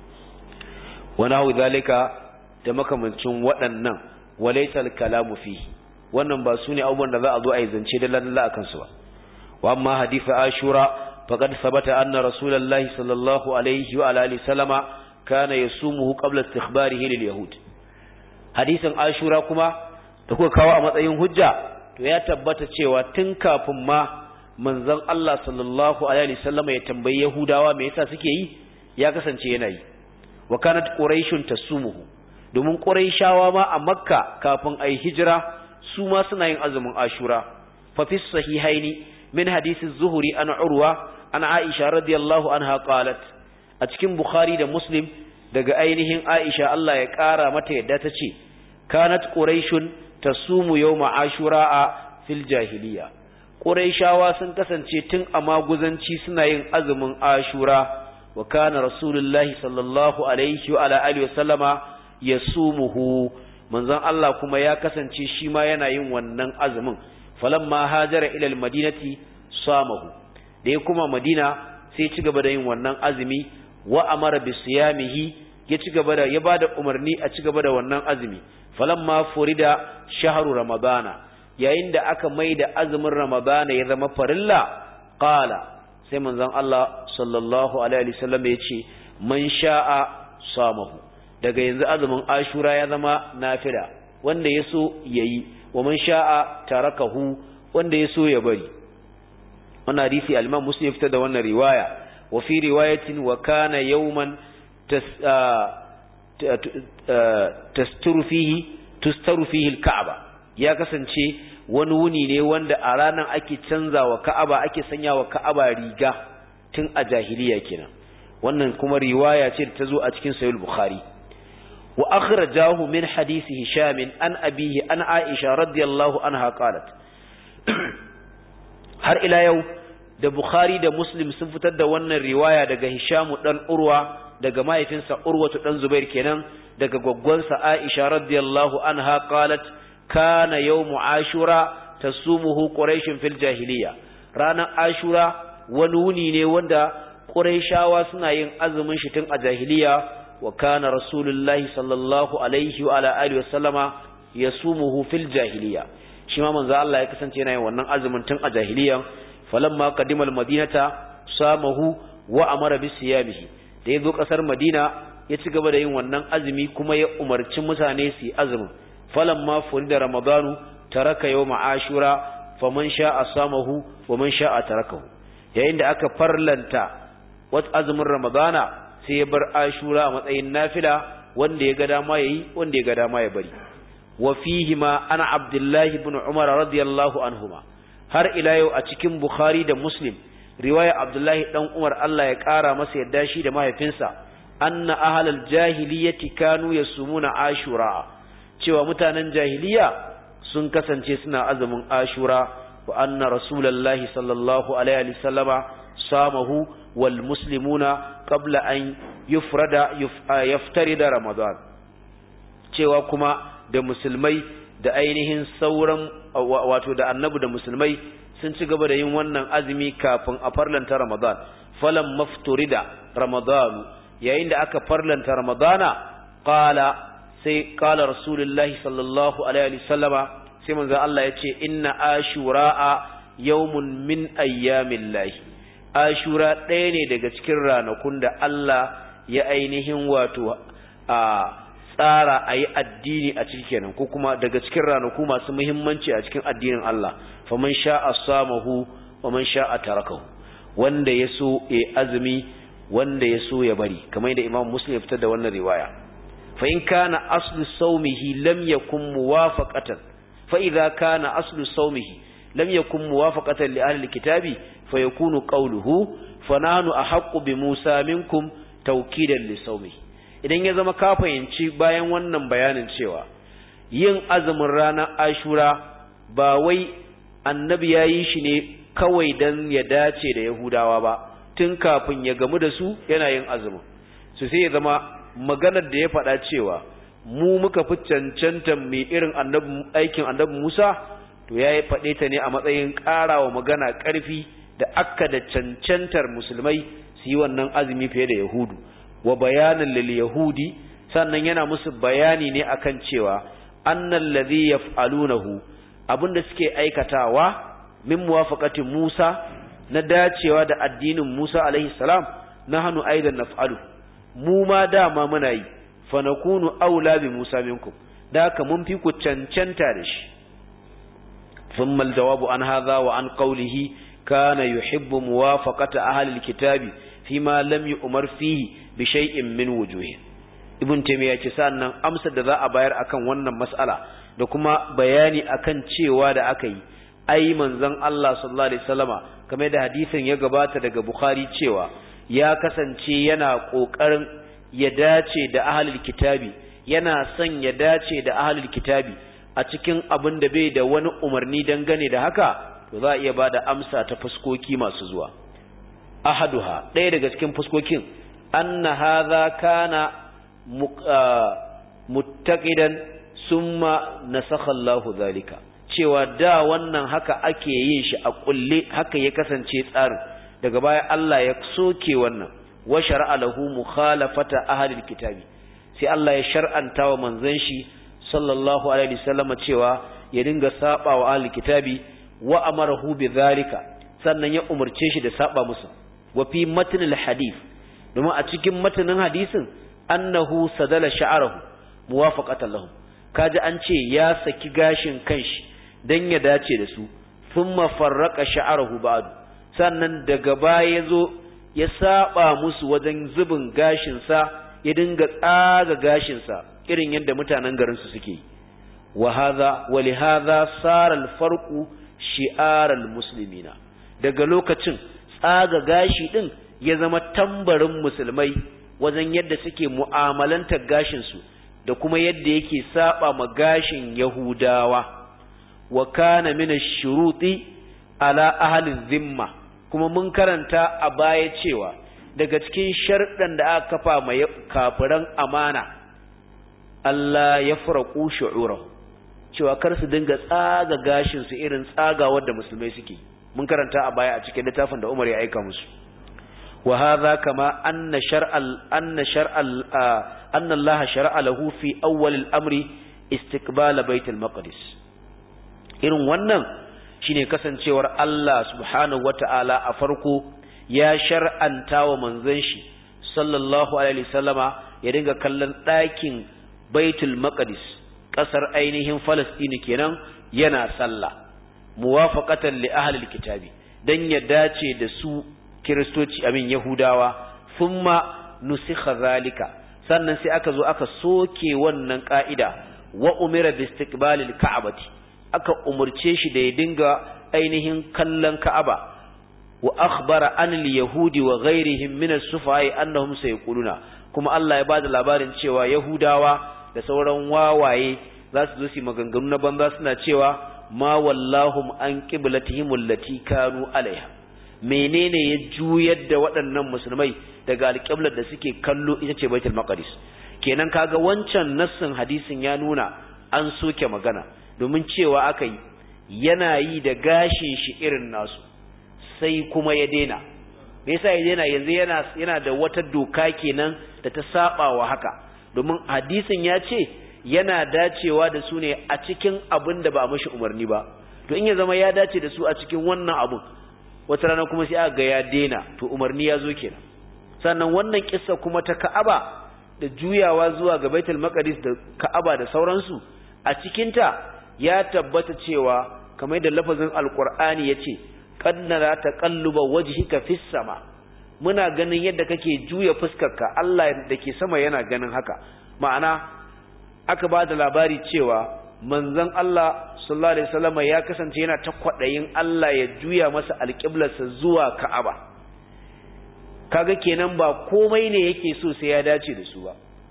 wani hau zalika da makamancin waɗannan walaisal kalamu fi wannan ba su ne abubuwan da za a zo a yi zance da lalala a kansu ba wa amma hadifa ashura faqad sabata anna rasulullahi sallallahu alaihi wa alihi sallama kana yasumuhu qabla istikhbarihi lil yahud hadisin ashura kuma da kuka kawo a matsayin hujja to ya tabbata cewa tun kafin ma manzon Allah sallallahu alaihi wasallam ya tambayi Yahudawa me yasa suke yi ya kasance yana yi wa kanat quraishun tasumuhu domin quraishawa ma a makka kafin ai hijira su ma suna yin azumin ashura fa fi sahihaini min hadisi zuhuri an urwa an aisha radiyallahu anha qalat a cikin bukhari da muslim daga ainihin aisha Allah ya kara mata yadda ta ce kanat quraishun tasumu yawma ashura fil jahiliya Qurayshawa sun kasance tun a maguzanci suna yin azumin Ashura wa kana Rasulullahi sallallahu alaihi wa ala alihi wa sallama yasumuhu manzon Allah kuma ya kasance shi ma yana yin wannan azumin falamma hajara ila almadinati samahu da ya kuma Madina sai ci gaba da yin wannan azumi wa amara bi siyamihi ya ci gaba da ya bada umarni a ci gaba da wannan azumi falamma furida shahru ramadana yayin da aka mai da azumin ramadana ya zama farilla qala sai manzon Allah sallallahu alaihi wasallam ya ce man sha'a samahu daga yanzu azumin ashura ya zama nafila wanda ya so yayi wa man sha'a tarakahu wanda ya so ya bari wannan hadisi al-Imam Muslim fitar da wannan riwaya wa fi riwayatin wa kana yawman tasturu fihi tustaru fihi al-Ka'ba ya kasance wani wuni ne wanda a ranar ake canza wa ka'aba ake sanya wa ka'aba riga tun a jahiliya kenan wannan kuma riwaya ce da ta zo a cikin sahih bukhari wa akhrajahu min hadisi hisham an abihi an aisha radiyallahu anha qalat har ila yau da bukhari da muslim sun fitar da wannan riwaya daga hisham dan urwa daga mahaifinsa urwatu dan zubair kenan daga gwaggwansa aisha radiyallahu anha qalat kana yawmu ashura tasumuhu quraish fil jahiliya ranar ashura wani wuni ne wanda quraishawa suna yin azumin shi tun a jahiliya wa kana rasulullahi sallallahu alaihi wa ala alihi wasallama yasumuhu fil jahiliya shi ma manzo Allah ya kasance yana yin wannan azumin tun a jahiliya falamma qadima al madinata samahu wa amara bi siyamihi da ya zo ƙasar madina ya ci gaba da yin wannan azumi kuma ya umarci mutane su yi azumin falamma da ramadanu taraka yawma ashura faman sha'a samahu wa man sha'a tarakahu yayin da aka farlanta wat azumin ramadana sai ya bar ashura a matsayin nafila wanda ya ga dama yayi wanda ya ga dama ya bari wa fihi ma ana abdullahi ibn umar radiyallahu anhuma har ila yau a cikin bukhari da muslim riwaya abdullahi dan umar Allah ya kara masa yadda shi da mahaifinsa anna ahlal jahiliyyati kanu yasumuna ashura cewa mutanen jahiliya sun kasance suna azumin ashura wa anna rasulullahi sallallahu alaihi wasallama samahu wal muslimuna qabla an yufrada yaftarida ramadan cewa kuma da musulmai da ainihin sauran wato da annabi da musulmai sun ci gaba da yin wannan azumi kafin a farlanta ramadan falan mafturida ramadanu yayin da aka farlanta ramadana qala sai qala rasulullahi sallallahu alaihi wasallama sai manzo Allah ya ce inna ashura'a yawmun min ayyamillahi ashura ɗaya ne daga cikin ranakun da Allah ya ainihin wato a tsara a yi addini a cikin kenan ko kuma daga cikin ranaku masu muhimmanci a cikin addinin Allah faman sha'a samahu wa man sha'a tarakahu wanda ya so ya azumi wanda ya so ya bari kamar yadda Imam Muslim ya fitar da wannan riwaya fa in kana aslu sawmihi lam yakun muwafaqatan fa idza kana aslu sawmihi lam yakun muwafaqatan li ahli alkitabi fa yakunu qawluhu fa nahnu ahaqqu bi Musa minkum tawkidan li sawmihi idan ya zama ka fahimci bayan wannan bayanin cewa yin azumin ranar ashura ba wai annabi ya yi shi ne kawai don ya dace da yahudawa ba tun kafin ya gamu da su yana yin azumin su sai ya zama maganar da ya faɗa cewa mu muka fi cancanta mai irin aikin annabi musa to ya yi faɗe ta ne a matsayin ƙarawa magana ƙarfi da akka da cancantar musulmai su yi wannan azumi fiye da yahudu wa bayanan lil yahudi sannan yana musu bayani ne akan cewa annal ladhi yaf'alunahu abinda suke aikatawa min muwafaqati Musa na dacewa da addinin Musa alaihi salam nahnu aidan naf'alu mu ma dama muna yi fa nakunu aula bi Musa minkum da haka mun fi ku cancanta da shi thumma aljawabu an hadha wa an qawlihi kana yuhibbu muwafaqata ahli alkitabi fima lam yu'mar fihi bi shay'in min wujuhi ibn taymiya ce sannan amsar da za a bayar akan wannan mas'ala da kuma bayani akan cewa da aka yi ai manzon Allah sallallahu alaihi wasallama kamar da hadisin ya gabata daga bukhari cewa ya kasance yana kokarin ya dace da ahlul kitabi yana son ya dace da ahlul kitabi a cikin abin da bai da wani umarni dangane da haka to za a iya bada amsa ta fuskoki masu zuwa ahaduha ɗaya daga cikin fuskokin أن هذا كان متقدا ثم نسخ الله ذلك cewa da wannan haka ake yin shi a kulle haka ya kasance tsarin daga baya Allah ya soke wannan wa shar'a lahu mukhalafata ahli kitabi sai Allah ya shar'anta wa manzon shi sallallahu alaihi wasallam cewa ya dinga saba wa ahli kitabi wa amarahu bi dhalika sannan ya umurce shi da saba musu wa fi matnil hadith domin a cikin matanin hadisin annahu sadala sha'arahu muwafaqatan lahum kaji an ce ya saki gashin kanshi dan ya dace da su thumma farraqa sha'arahu ba'du sannan daga baya yazo ya saba musu wajen zubin gashin sa ya dinga tsaga gashin sa irin yadda mutanen garin su suke wa hadha wa li hadha sara al-farqu shi'ar al-muslimina daga lokacin tsaga gashi din ya zama tambarin musulmai wajen yadda suke mu'amalantar gashinsu da kuma yadda yake saba ma gashin yahudawa wa kana min ash-shuruti ala ahli dhimma kuma mun karanta a baya cewa daga cikin sharɗan da aka kafa ma kafiran amana Allah ya faraku shu'urahu cewa kar su dinga tsaga gashin su irin tsagawar da musulmai suke mun karanta a baya a cikin littafin da Umar ya aika musu وهذا كما أن شرع أن شرع أن الله شرع له في أول الأمر استقبال بيت المقدس irin wannan shine kasancewar Allah subhanahu wata'ala a farko ya shar'anta wa manzon shi sallallahu alaihi wasallama ya dinga kallon ɗakin baitul maqdis ƙasar ainihin falastini kenan yana sallah muwafaqatan li ahli alkitabi dan ya dace da su kiristoci amin yahudawa thumma nusikha zalika sannan sai aka zo aka soke wannan ka'ida wa umira bi istiqbalil ka'bati aka umurce shi da ya dinga ainihin kallon ka'aba wa akhbara an yahudi wa ghairihim min as-sufai annahum sayquluna kuma Allah ya bada labarin cewa yahudawa da sauran wawaye za su zo su maganganu na banza suna cewa ma wallahum an qiblatihim allati kanu alaiha menene ya juyar da waɗannan musulmai daga alƙiblar da suke kallo ita ce baitul maqdis kenan kaga wancan nassin hadisin ya nuna an soke magana domin cewa aka yi yana yi da gashin shi irin nasu sai kuma ya daina me yasa ya daina yanzu yana yana da wata doka kenan da ta saba wa haka domin hadisin ya ce yana dacewa da su ne a cikin abin da ba a mashi umarni ba to in ya zama ya dace da su a cikin wannan abun wata rana kuma sai aka ga ya daina to umarni ya zo kenan sannan wannan kissa kuma ta Ka'aba da juyawa zuwa ga Baitul Maqdis da Ka'aba da sauransu a cikin ta ya tabbata cewa kamar da lafazin Alqur'ani yace qad nara taqalluba wajhika fis sama muna ganin yadda kake juya fuskarka Allah da ke sama yana ganin haka ma'ana aka ba da labari cewa manzon Allah sallallahu alaihi wasallam ya kasance yana ta kwadayin Allah ya juya masa alƙiblarsa zuwa Ka'aba kaga kenan ba komai ne yake so sai ya dace da su ba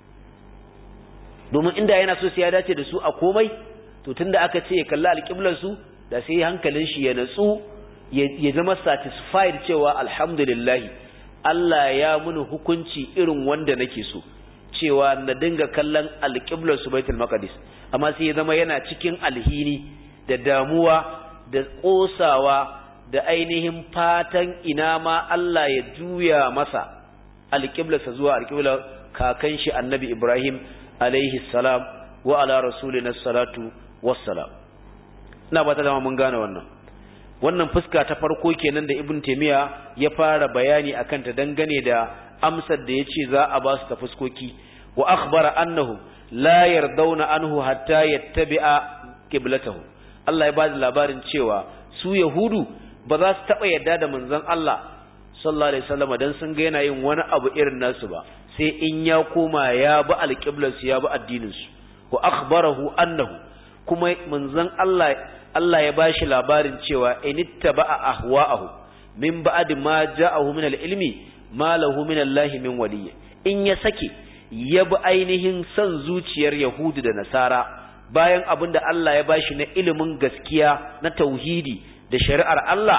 domin inda yana so sai ya dace da su a komai to tunda aka ce ya kalli alƙiblar su da sai hankalin shi ya natsu ya zama satisfied cewa alhamdulillah Allah ya muni hukunci irin wanda nake so cewa na dinga kallon alƙiblar su baitul maqdis amma sai ya zama yana cikin alhini da damuwa da ƙosawa da ainihin fatan ina ma Allah ya juya masa alƙiblarsa zuwa alƙiblar kakan shi annabi Ibrahim alaihi salam wa ala rasulina salatu wassalam ina ba ta dama mun gane wannan wannan fuska ta farko kenan da ibn taymiya ya fara bayani akan ta dangane da amsar da yace za a ba su ta fuskoki wa akhbara annahu la yardawna anhu hatta yattabi'a qiblatahu Allah ya ba da labarin cewa su yahudu ba za su taba yarda da manzon Allah sallallahu alaihi wasallam dan sun ga yana yin wani abu irin nasu ba sai in ya koma ya bi alqiblarsu ya bi addinin su wa akhbarahu annahu kuma manzon Allah Allah ya bashi labarin cewa inittaba'a ahwa'ahu min ba'd ma ja'ahu min al-ilmi ma lahu min Allah min waliyyi in ya sake ya bi ainihin son zuciyar Yahudu da Nasara bayan abin da Allah ya bashi na ilimin gaskiya na tauhidi da shari'ar Allah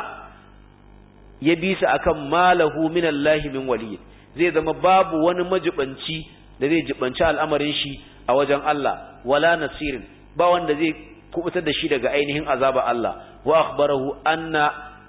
ya bi su akan malahu min Allah min waliyyi zai zama babu wani majibanci da zai jibanci al'amarin shi a wajen Allah wala nasirin ba wanda zai kubutar da shi daga ainihin azaba Allah wa akhbarahu anna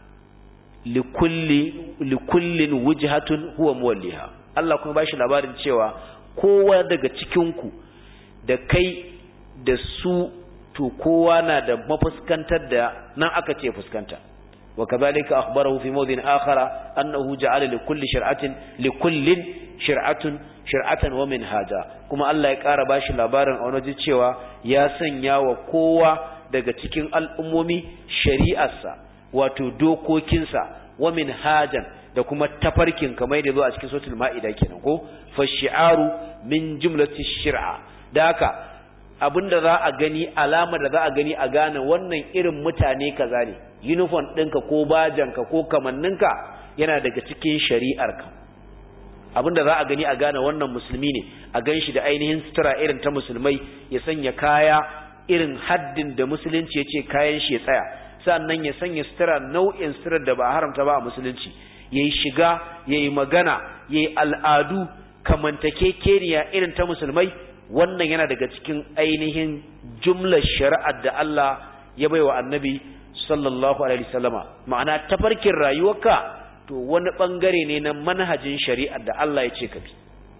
likulli likullin wujhatun huwa muwalliha Allah kuma bashi labarin cewa kowa daga cikin ku da kai da su to kowa na da mafuskantar da nan aka ce fuskanta wa kadhalika akhbarahu fi mawdin akhara annahu ja'ala likulli shir'atin likullin shir'atun shir'atan wa minhaja kuma Allah ya ƙara bashi labarin a wani cewa ya sanya wa kowa daga cikin al'ummomi shari'arsa wato dokokinsa wa minhajan da kuma tafarkin kamar da zo a cikin suratul ma'ida kenan ko fa shi'aru min jumlati shir'a da haka abinda za a gani alama da za a gani a gane wannan irin mutane kaza ne uniform ɗinka ko bajanka ko kamanninka yana daga cikin shari'arka abinda za a gani a gane wannan musulmi ne a gan shi da ainihin sutura irin ta musulmai ya sanya kaya irin haddin da musulunci ya ce kayan shi ya tsaya sannan ya sanya sutura nau'in suturar da ba haramta ba a musulunci ya yi shiga ya yi magana ya yi al'adu kamantakekeniya irin ta musulmai wannan yana daga cikin ainihin jumlar shari'ar da Allah ya bai wa annabi sallallahu alaihi wasallama ma'ana tafarkin rayuwarka to wani bangare ne na manhajin shari'ar da Allah ya ce ka bi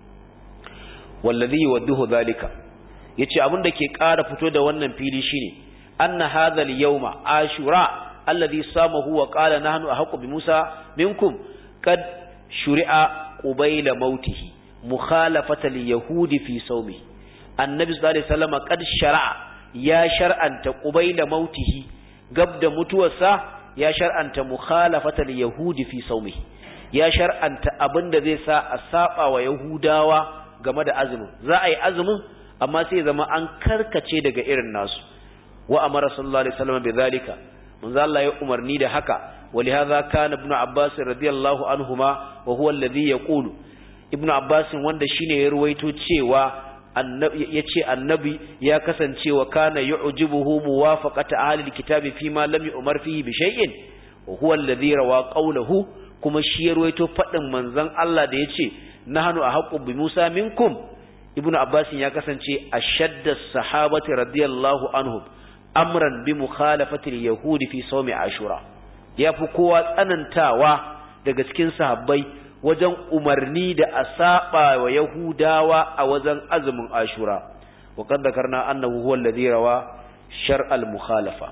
wallazi yuwaddihu zalika yace abin da ke ƙara fito da wannan fili shine anna hadha al-yawma ashura alladhi samahu wa qala nahnu ahqqu bi Musa minkum kad shuri'a qubayla mautihi mukhalafata yahudi fi sawmi annabi sallallahu alaihi wasallam qad shar'a ya shar'anta qubayla mautihi gab da mutuwarsa ya shar'anta mukhalafata yahudi fi sawmi ya shar'anta abinda zai sa a saba wa yahudawa game da azumin za a yi azumin amma sai zama an karkace daga irin nasu wa amara sallallahu alaihi wasallam bi zalika manzo Allah ya umarni da haka ولهذا كان ابن عباس رضي الله عنهما وهو الذي يقول ابن عباس wanda shine ya ruwaito cewa yace annabi ya kasance wa kana yu'jibuhu muwafaqata ahli alkitabi fima lam yu'mar fihi bi shay'in wa huwa alladhi rawa qawluhu kuma shi ya ruwaito fadin manzon Allah da yace nahnu ahqqu bi Musa minkum ibn Abbas ya kasance ashadda sahabati radiyallahu anhum amran bi mukhalafati alyahudi fi sawmi ashura ya fi kowa tsanantawa daga cikin sahabbai wajen umarni da a saba wa Yahudawa a wajen azumin Ashura wa kad zakarna annahu huwa alladhi rawa shar'al mukhalafa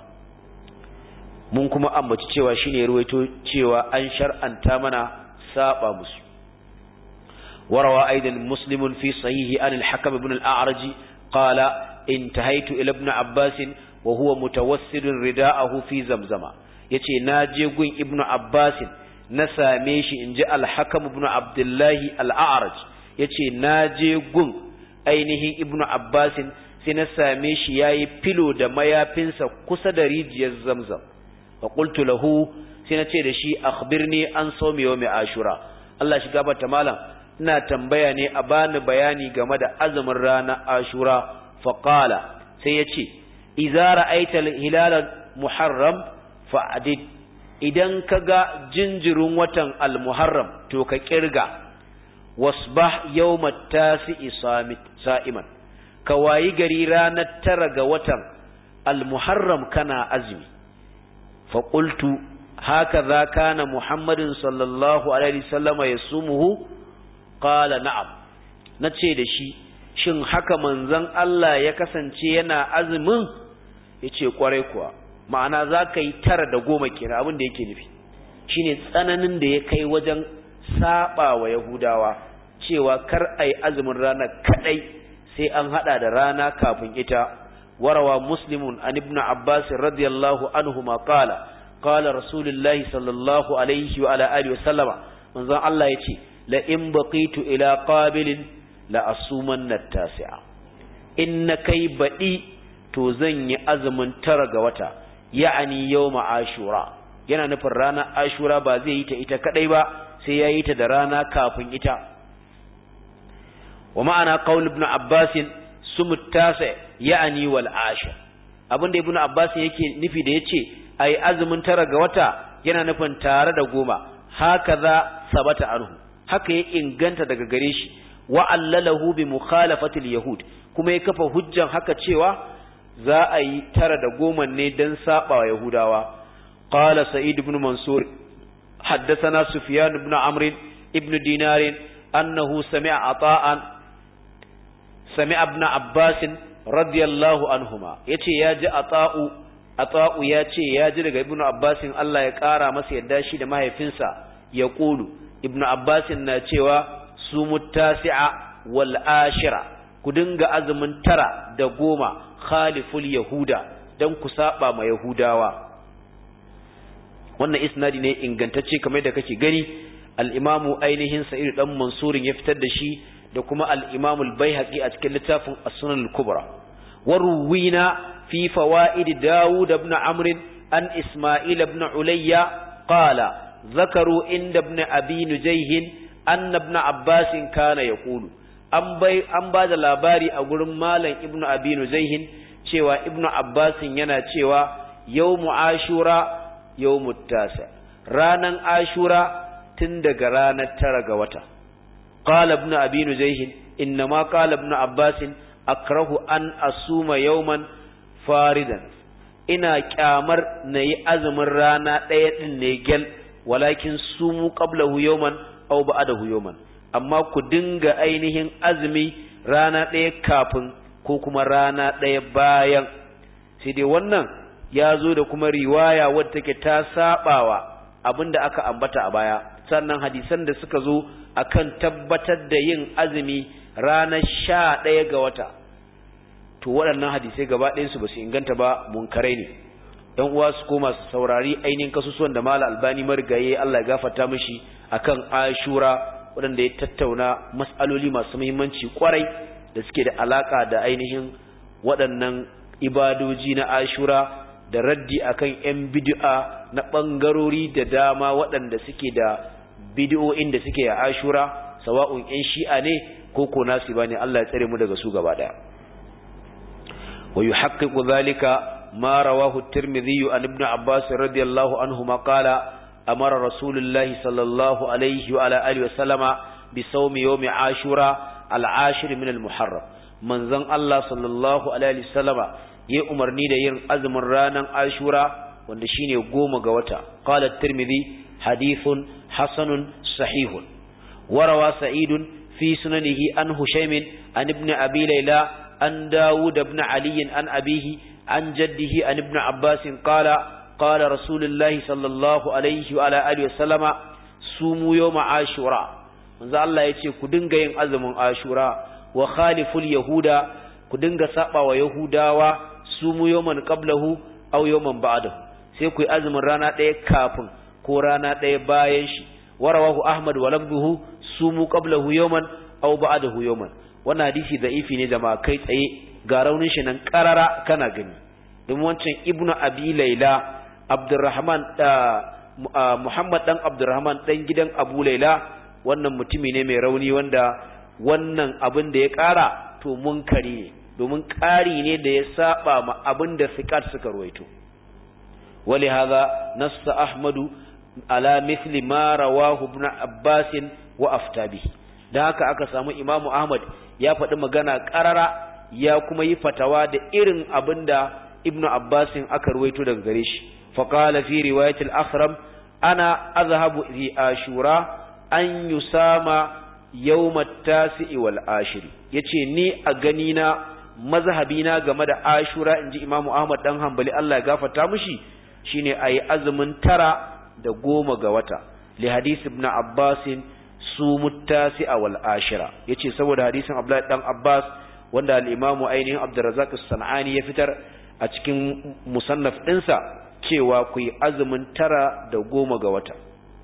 mun kuma ambaci cewa shine ruwaito cewa an shar'anta mana saba musu وروى أيضا مسلم في صحيح عن الحكم بن الأعرج قال انتهيت إلى ابن عباس وهو متوسد رداءه في زمزم yace na je gun ibnu abbasin na same shi in ji alhakam ibnu abdullahi al'araj yace na je gun ainihin ibnu abbasin sai na same shi yayi filo da mayafinsa kusa da rijiyar zamzam fa qultu lahu sai na ce da shi akhbirni an sawmi yawmi ashura Allah shi gabata malam ina tambaya ne a bani bayani game da azumin ranar ashura fa qala sai yace idza ra'aita al-hilal muharram fa'adid idan ka ga jinjirin watan al-muharram to ka kirga wasbah yawmat tasi'i sa'iman ka wayi gari ranar tara ga watan al-muharram kana azumi fa qultu hakaza kana muhammadin sallallahu alaihi wasallam yasumuhu qala na'am nace da shi shin haka manzon Allah ya kasance yana azumin yace kwarai kuwa ma'ana za ka yi tara da goma kira abin da yake nufi shine tsananin da ya kai wajen saba wa yahudawa cewa kar a yi azumin rana kadai sai an hada da rana kafin ita warawa muslimun an ibn abbas radiyallahu anhu ma qala qala rasulullahi sallallahu alaihi wa ala alihi wa sallama manzon Allah yace la in baqitu ila qabilin la asumanna tasi'a in na kai baɗi to zan yi azumin tara ga wata ya'ani yawma ashura yana nufin ranar ashura ba zai yi ta ita kadai ba sai ya yi ta da rana kafin ita wa ma'ana qaul ibn abbas sumut tasa ya'ani wal ashir abinda ibn abbas yake nufi da yace ai azumin tara ga wata yana nufin tare da goma hakaza sabata anhu haka ya inganta daga gare shi wa allalahu bi mukhalafati al yahud kuma ya kafa hujjan haka cewa za a yi tara da goma ne don saba wa Yahudawa. Qala Sa'id ibn Mansur, حدثنا سفيان بن عمرو ابن دينار أنه سمع عطاء سمع ابن عباس رضي الله عنهما يتي ياجي عطاء عطاء ياتي ياجي daga ibn Abbas Allah ya kara masa yadda shi da mahaifinsa ya kulu ibn Abbas na cewa su muttasi'a wal ashira ku dinga azumin tara da goma khaliful yahuda dan ku saba ma yahudawa wannan isnadi ne ingantacce kamar da kake gani al-imamu ainihin sa'id dan mansurin ya fitar da shi da kuma al-imamu al-baihaqi a cikin littafin as-sunan al-kubra waruwina fi fawaid daud ibn amr an isma'il ibn ulayya qala zakaru inda ibn abi nujayh anna ibn abbas kana yaqulu an bai an ba da labari a gurin malam ibnu abi nuzaihin cewa ibnu abbasin yana cewa yawmu ashura yawmu tasa ranan ashura tun daga ranar tara ga wata qala ibnu abi nuzaihin inna ma qala ibnu abbasin akrahu an asuma yawman faridan ina kyamar nayi azumin rana ɗaya din ne gel walakin sumu qablahu yawman aw ba'dahu yawman amma ku dinga ainihin azumi rana ɗaya kafin ko kuma rana ɗaya bayan sai dai wannan ya zo da kuma riwaya wadda take ta sabawa abinda aka ambata a baya sannan hadisan da suka zo akan tabbatar da yin azumi ranar sha ɗaya ga wata to waɗannan hadisai gaba ɗayansu ba su inganta ba munkarai ne ɗan uwa su koma su saurari ainihin kasusuwan da mala albani marigaye Allah ya gafarta mishi akan ashura waɗanda ya tattauna mas'aloli masu muhimmanci kwarai da suke da alaka da ainihin waɗannan ibadoji na ashura da raddi akan yan bid'a na ɓangarori da dama waɗanda suke da bid'o'in da suke a ashura sawa'un yan shi'a ne ko ko nasu bane Allah ya tsare mu daga su gaba ɗaya wa yuhaqqiqu dhalika ma rawahu at-tirmidhi an ibn abbas radiyallahu anhuma qala amara rasulullahi sallallahu alaihi wa ala alihi wa sallama bi sawmi yawmi ashura al-ashir min al-muharram manzon Allah sallallahu alaihi wa sallama yi umarni da yin azumin ranar ashura wanda shine goma ga wata qala at-tirmidhi hadithun hasanun sahihun warawa sa'idun fi sunanihi an hushaymin an ibn abi layla an dawud ibn ali an abihi an jaddihi an ibn abbas qala qala rasulullahi sallallahu alaihi wa ala alihi wasallama sumu yawm ashura manzo Allah yace ku dinga yin azumin ashura wa khaliful yahuda ku dinga saba wa yahudawa sumu yawman qablahu aw yawman ba'dahu sai ku yi azumin rana ɗaya kafin ko rana ɗaya bayan shi warawahu ahmad wa lafduhu sumu qablahu yawman aw ba'dahu yawman wannan hadisi da'ifi ne jama'a kai tsaye ga raunin shi nan karara kana gani don wancan ibnu abi laila abdurrahman muhammad dan abdurrahman dan gidan abu laila wannan mutumi ne mai rauni wanda wannan abin da ya kara to munkari ne domin ƙari ne da ya saba ma abin da fiqat suka ruwaito wali hadha nassa ahmadu ala mithli ma rawahu ibn abbas wa aftabi dan haka aka samu imamu ahmad ya faɗi magana ƙarara ya kuma yi fatawa da irin abin da ibn abbas aka ruwaito daga gare shi faqala fi riwayat al-akhram ana azhabu fi ashura an yusama yawm at-tasi wal ashiri yace ni a gani na mazhabi na game da ashura inji imamu ahmad dan hanbali Allah ya gafarta mishi shine ayi azumin tara da goma ga wata li hadisi ibn abbas su muttasi wal ashira yace saboda hadisin abdullahi dan abbas wanda al-imamu ainihin abdurrazzaq as-sanani ya fitar a cikin musannaf dinsa cewa ku yi azumin tara da goma ga wata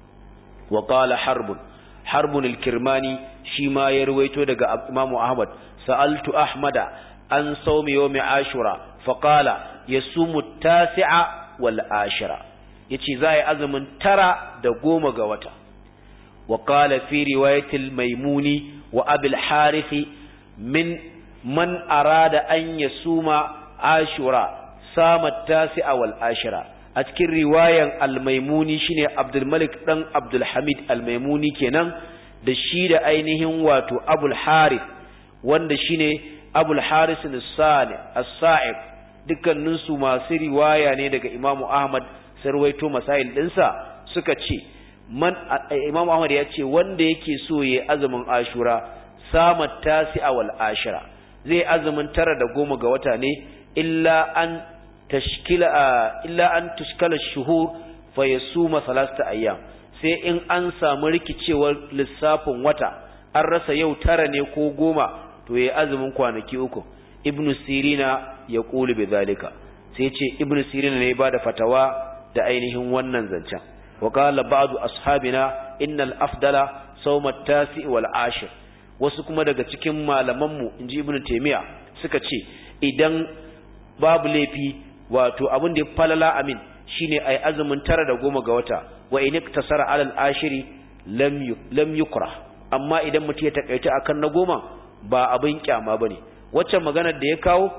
wa qala harbun harbun al-kirmani shi ma ya ruwaito daga imamu ahmad sa'altu ahmada an saumi yawmi ashura faqala yasumu tasi'a wal ashira yace za yi azumin tara da goma ga wata wa qala fi riwayatil maimuni wa abil harith min man arada an yasuma ashura sama tasi'a wal ashira a cikin riwayan al-maimuni shine abdul malik dan abdul hamid al-maimuni kenan da shi da ainihin wato abul harith wanda shine abul haris as-sani as-sa'ib dukkanin su masu riwaya ne daga imamu ahmad sarwaito masail dinsa suka ce man imamu ahmad ya ce wanda yake so yayi azumin ashura sama tasi'a wal ashira zai azumin tara da goma ga wata ne illa an tashkila illa an tushkala shuhur fa yasuma salasta ayyam sai in an samu rikicewar lissafin wata an rasa yau tara ne ko goma to yayi azumin kwanaki uku ibnu sirina ya qulu bidhalika sai ce ibnu sirina ne ba da fatawa da ainihin wannan zancen wa qala ba'du ashabina innal afdala sawm at-tasi wal ashir wasu kuma daga cikin malaman mu inji ibnu taymiya suka ce idan babu laifi wato abin da ya falala amin shine ai azumin tara da goma ga wata wa in iktasara alal ashiri lam lam yukra amma idan mutum ya takaita akan na goma ba abin kyama bane waccan maganar da ya kawo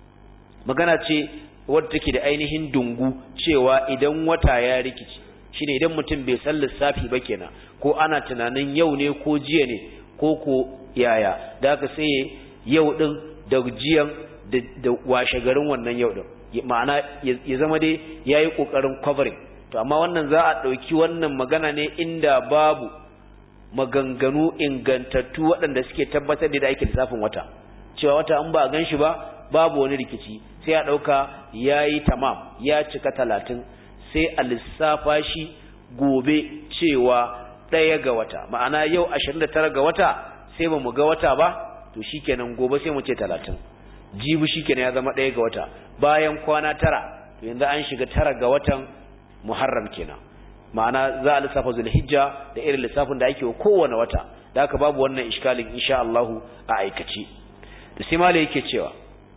magana ce wadda take da ainihin dungu cewa idan wata ya rikici shine idan mutum bai san lissafi ba kenan ko ana tunanin yau ne ko jiya ne ko ko yaya da haka sai yau din da jiyan da washe garin wannan yau din ma'ana ya zama dai yayi kokarin covering to amma wannan za a dauki wannan magana ne inda babu maganganu ingantattu waɗanda suke tabbatar da ake lissafin wata cewa wata an ba a gan shi ba babu wani rikici sai a ɗauka ya yi tamam ya cika talatin sai a lissafa shi gobe cewa ɗaya ga wata ma'ana yau 29 ga wata sai ba mu ga wata ba to shikenan gobe sai mu ce 30 jibi shikenan ya zama ɗaya ga wata bayan kwana tara to yanzu an shiga tara ga watan muharram kenan ma'ana za a lissafa zulhijja da irin lissafin da ake wa kowane wata da haka babu wannan iskalin insha Allahu a aikace da sai malai yake cewa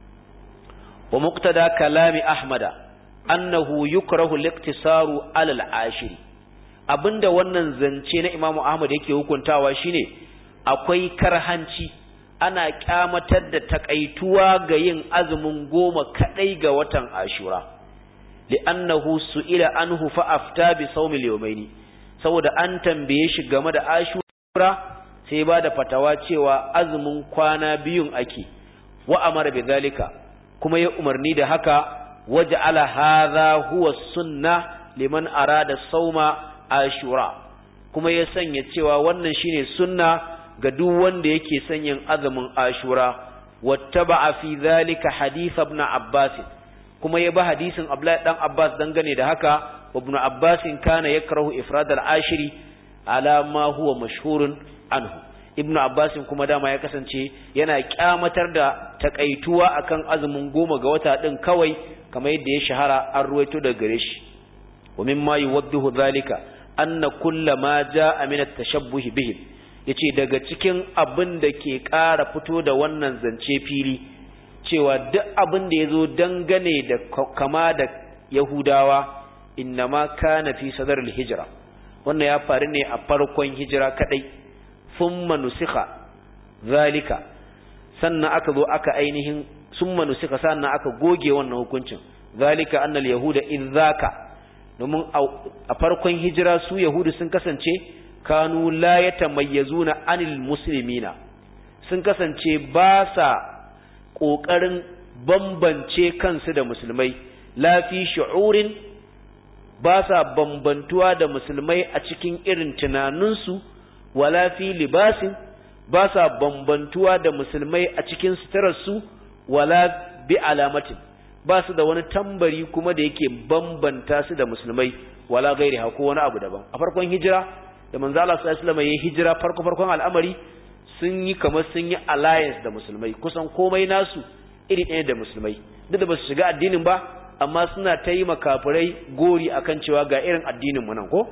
wa muqtada kalami ahmada annahu yukrahu al-iqtisaru ala al-ashiri abinda wannan zance na Imam Ahmad yake hukuntawa shine akwai karhanci ana kyamatar da takaituwa ga yin azumin goma kadai ga watan Ashura li'annahu su'ila anhu fa afta bi sawmi al-yawmaini saboda an tambaye shi game da Ashura sai ba da fatawa cewa azumin kwana biyun ake wa amara bi zalika kuma ya umarni da haka waja'ala hadha huwa sunna liman arada sawma ashura kuma ya sanya cewa wannan shine sunna ga duk wanda yake son yin azumin ashura wattaba'a fi dhalika hadith ibn abbas kuma ya ba hadisin abdullahi dan abbas dangane da haka ibn abbas kana yakrahu ifrad al-ashiri ala ma huwa mashhurun anhu ibn abbas kuma dama ya kasance yana kyamatar da takaituwa akan azumin goma ga wata din kawai kamar yadda ya shahara an ruwaito daga gare shi wa mimma yuwaddihu dhalika anna kulla ma jaa min at-tashabbuh bihim yace daga cikin abin da ke ƙara fito da wannan zance fili cewa duk abin da yazo dangane da kama da yahudawa innama kana fi sadar al-hijra wannan ya faru ne a farkon hijira kadai thumma nusikha zalika sannan aka zo aka ainihin summa nusikha sannan aka goge wannan hukuncin zalika annal yahuda idzaka domin a farkon hijira su yahudu sun kasance kanu la yatamayyazuna anil muslimina sun kasance ba sa kokarin bambance kansu da musulmai la fi shu'urin ba sa bambantuwa da musulmai a cikin irin tunaninsu wala fi libasin ba sa bambantuwa da musulmai a cikin suturarsu wala bi alamatin ba su da wani tambari kuma da yake bambanta su da musulmai wala gairi ko wani abu daban a farkon hijira da manzo Allah sallallahu alaihi wasallam ya hijira farko farkon al'amari sun yi kamar sun yi alliance da musulmai kusan komai nasu iri ɗaya da musulmai duk da ba su shiga addinin ba amma suna ta yi makafirai gori akan cewa ga irin addinin mu nan ko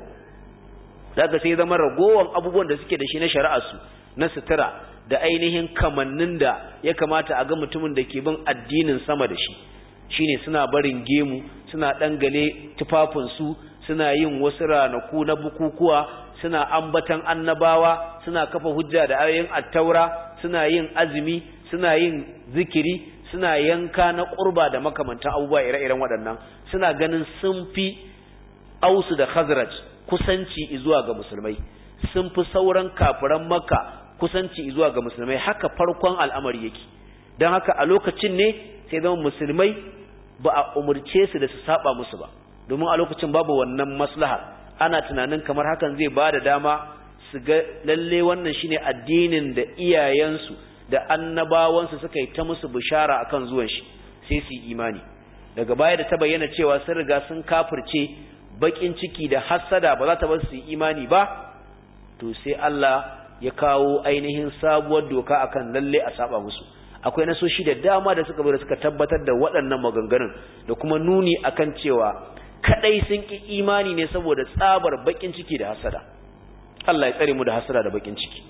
daga sai zama ragowan abubuwan da suke da shi na shari'ar su na sutura da ainihin kamannin da ya kamata a ga mutumin da ke bin addinin sama da shi shine suna barin gemu suna dangale tufafinsu suna yin wasu ranaku na bukukuwa suna ambatan annabawa suna kafa hujja da ayoyin attaura suna yin azumi suna yin zikiri suna yanka na kurba da makamantan abubuwa ire-iren waɗannan suna ganin sun fi ausu da khazraj kusanci zuwa ga musulmai sun fi sauran kafiran makka kusanci zuwa ga musulmai haka farkon al'amari yake don haka a lokacin ne sai zama musulmai ba a umurce su da su saba musu ba domin a lokacin babu wannan maslaha ana tunanin kamar hakan zai ba da dama su ga lalle wannan shine addinin da iyayensu da annabawansu suka yi ta musu bishara akan zuwan shi sai su yi imani daga baya da ta bayyana cewa sun riga sun kafirce bakin ciki da hassada ba za ta bar su yi imani ba to sai Allah ya kawo ainihin sabuwar doka akan lalle a saba musu akwai nasoshi da dama da suka da suka tabbatar da waɗannan maganganun da kuma nuni akan cewa kadai sun ki imani ne saboda tsabar bakin ciki da hasada Allah ya tsare mu da hasada da bakin ciki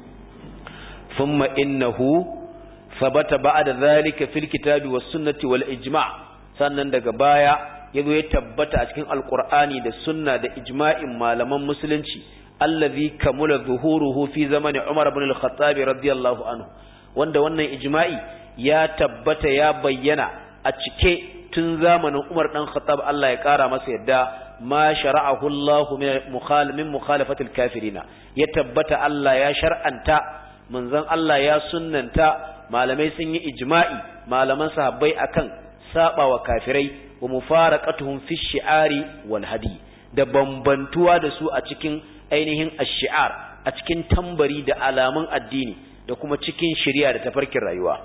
thumma innahu thabata ba'da dhalika fil kitabi was sunnati wal ijma' sannan daga baya yazo ya tabbata a cikin alqur'ani da sunna da ijma'in malaman musulunci allazi kamula zuhuruhu fi zamani Umar ibn al-Khattab radiyallahu anhu wanda wannan ijma'i ya tabbata ya bayyana a cike tun zamanin Umar dan Khattab Allah ya kara masa yadda ma shara'ahu Allah min mukhalafati al-kafirina ya tabbata Allah ya shar'anta manzon Allah ya sunnanta malamai sun yi ijma'i malaman sahabbai akan sabawa kafirai wa mufaraqatuhum fi shi'ari wal hadi da bambantuwa da su a cikin ainihin ash-shi'ar a cikin tambari da alamun addini da kuma cikin shari'a da tafarkin rayuwa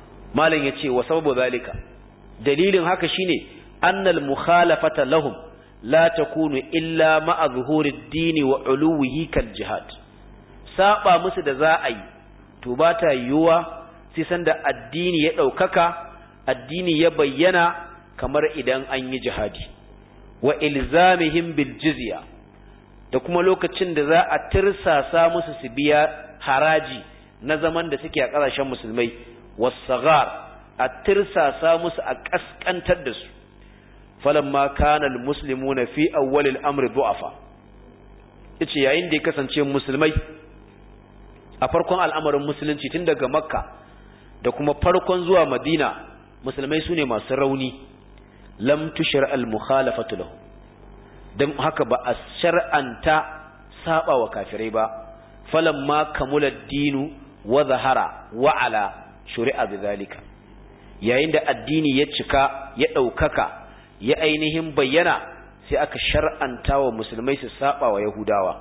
malam yace wa sababu zalika dalilin haka shine annal mukhalafata lahum la takunu illa ma'a zuhurid dini wa uluwihi kal jihad saba musu da za a yi to ba ta yiwuwa sai sanda addini ya ɗaukaka addini ya bayyana kamar idan an yi jihadi wa ilzamihim bil jizya da kuma lokacin da za a tirsasa musu su biya haraji na zaman da suke a ƙasashen musulmai wasagar a tirsasa musu a ƙasƙantar da su falamma kana almuslimuna fi awwal al-amr du'afa yace yayin da ya kasance musulmai a farkon al'amarin musulunci tun daga makka da kuma farkon zuwa madina musulmai sune masu rauni lam tushra al-mukhalafatu lahu dan haka ba a shar'anta saba wa kafirai ba falamma kamula ad-dinu wa zahara wa ala shuri'a bidhalika yayin da addini ya cika ya daukaka ya ainihin bayyana sai aka shar'anta wa musulmai su saba wa yahudawa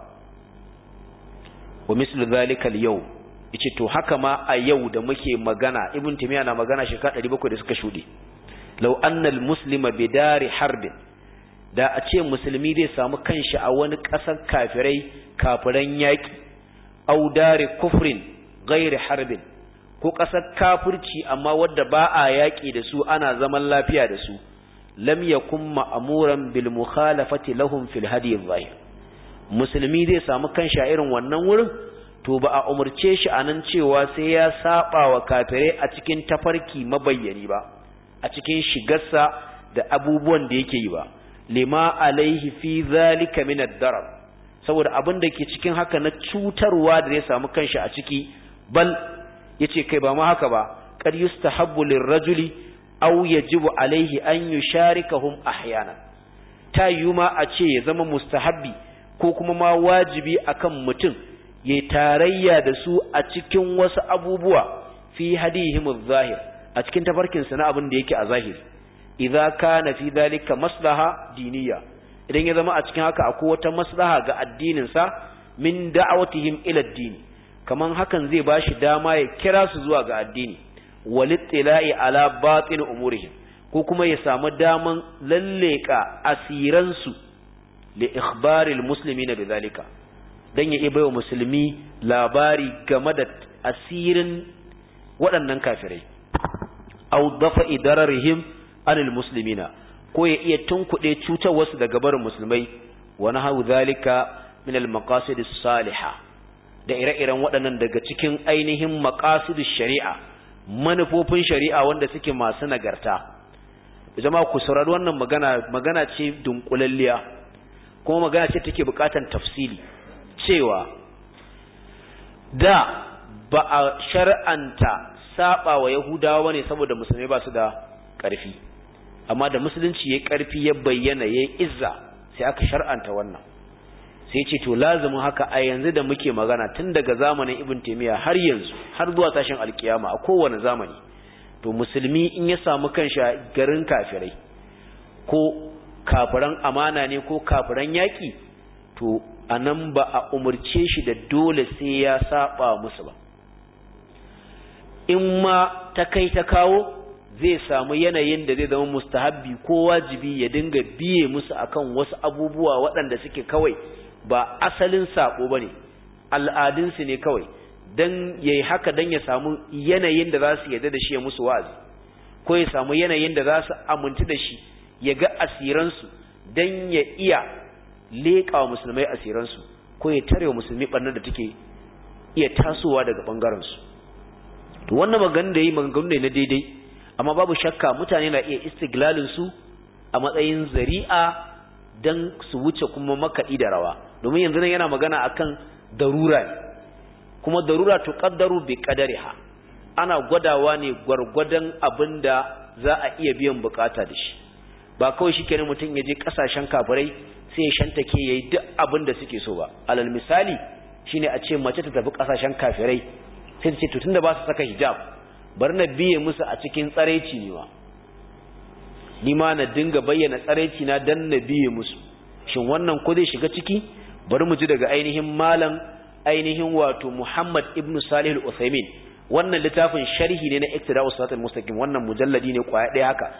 wa mislu zalika al-yawm yace to haka ma a yau da muke magana ibn timiya na magana shekara 700 da suka shude law anna al-muslima bidari harbin da a ce musulmi zai samu kanshi a wani ƙasar kafirai kafiran yaƙi au dare kufrin gairi harbin ko ƙasar kafirci amma wadda ba a yaƙi da su ana zaman lafiya da su lam yakun ma'muran bil mukhalafati lahum fil hadi zahir musulmi zai samu kanshi a irin wannan wurin to ba a umurce shi anan cewa sai ya saba wa kafirai a cikin tafarki mabayyani ba a cikin shigarsa da abubuwan da yake yi ba lima alaihi fi zalika min ad-darar saboda abin da ke cikin haka na cutarwa da ya samu kanshi a ciki bal yace kai ba ma haka ba qad yustahabbu lirrajuli aw yajibu alaihi an yusharikahum ahyana ta yuma a ce ya zama mustahabbi ko kuma ma wajibi akan mutum ya tarayya da su a cikin wasu abubuwa fi hadihim adh-zahir a cikin tafarkin sa na abin da yake a zahiri idza kana fi dhalika maslaha diniya idan ya zama a cikin haka akwai wata maslaha ga addinin sa min da'awatihim ila ad-din kaman hakan zai bashi dama ya kira su zuwa ga addini walittila'i ala batin umurihim ko kuma ya samu daman lalleka asiran su li ikhbaril muslimina bidhalika dan ya baiwa musulmi labari game da asirin waɗannan kafirai aw dafa idararihim anil muslimina ko ya iya tunkuɗe cutar wasu daga barin musulmai wa nahawu zalika min al maqasid salihah da ire-iren waɗannan daga cikin ainihin maqasid shari'a manufofin shari'a wanda suke masu nagarta jama'a ku saurari wannan magana magana ce dunkulalliya kuma magana ce take bukatan tafsili cewa da ba a shar'anta saba wa yahudawa ne saboda musulmai ba su da ƙarfi amma da musulunci ya ƙarfi ya bayyana ya izza sai aka shar'anta wannan sai ce to lazumin haka a yanzu da muke magana tun daga zamanin ibn taymiya har yanzu har zuwa tashin alkiyama a kowane zamani to musulmi in ya samu kanshi a garin kafirai ko kafiran amana ne ko kafiran yaƙi to anan ba a umurce shi da dole sai ya saba musu ba in ma ta kai ta kawo zai samu yanayin da zai zama mustahabbi ko wajibi ya dinga biye musu akan wasu abubuwa waɗanda suke kawai ba asalin sako bane al'adunsu ne kawai dan yayi haka dan ya samu yanayin da za su yarda da shi ya musu wa'azi ko ya samu yanayin da za su amintu da shi ya ga asiransu dan ya iya leƙa wa musulmai asiransu ko ya tare wa musulmi ɓarnar da take iya tasowa daga ɓangarensu to wannan magana da yi maganganu ne na daidai amma babu shakka mutane na iya istiglalin su a matsayin zari'a dan su wuce kuma makaɗi da rawa domin yanzu nan yana magana akan darura ne kuma darura to qaddaru bi qadariha ana gwadawa ne gwargwadon abinda za a iya biyan bukata da shi ba kawai shikenan mutum ya je kasashen kafirai sai ya shantake yayi duk abin da suke so ba alal misali shine a ce mace ta tafi kasashen kafirai sai ta ce to tunda ba su saka hijab bar na biye musu a cikin tsaraici ne ma ni ma na dinga bayyana tsaraici na dan na biye musu shin wannan ko zai shiga ciki bari mu ji daga ainihin malam ainihin wato Muhammad ibn Salih al-Uthaymin wannan littafin sharhi ne na Iqtida'us Siratal Mustaqim wannan mujalladi ne kwaya ɗaya haka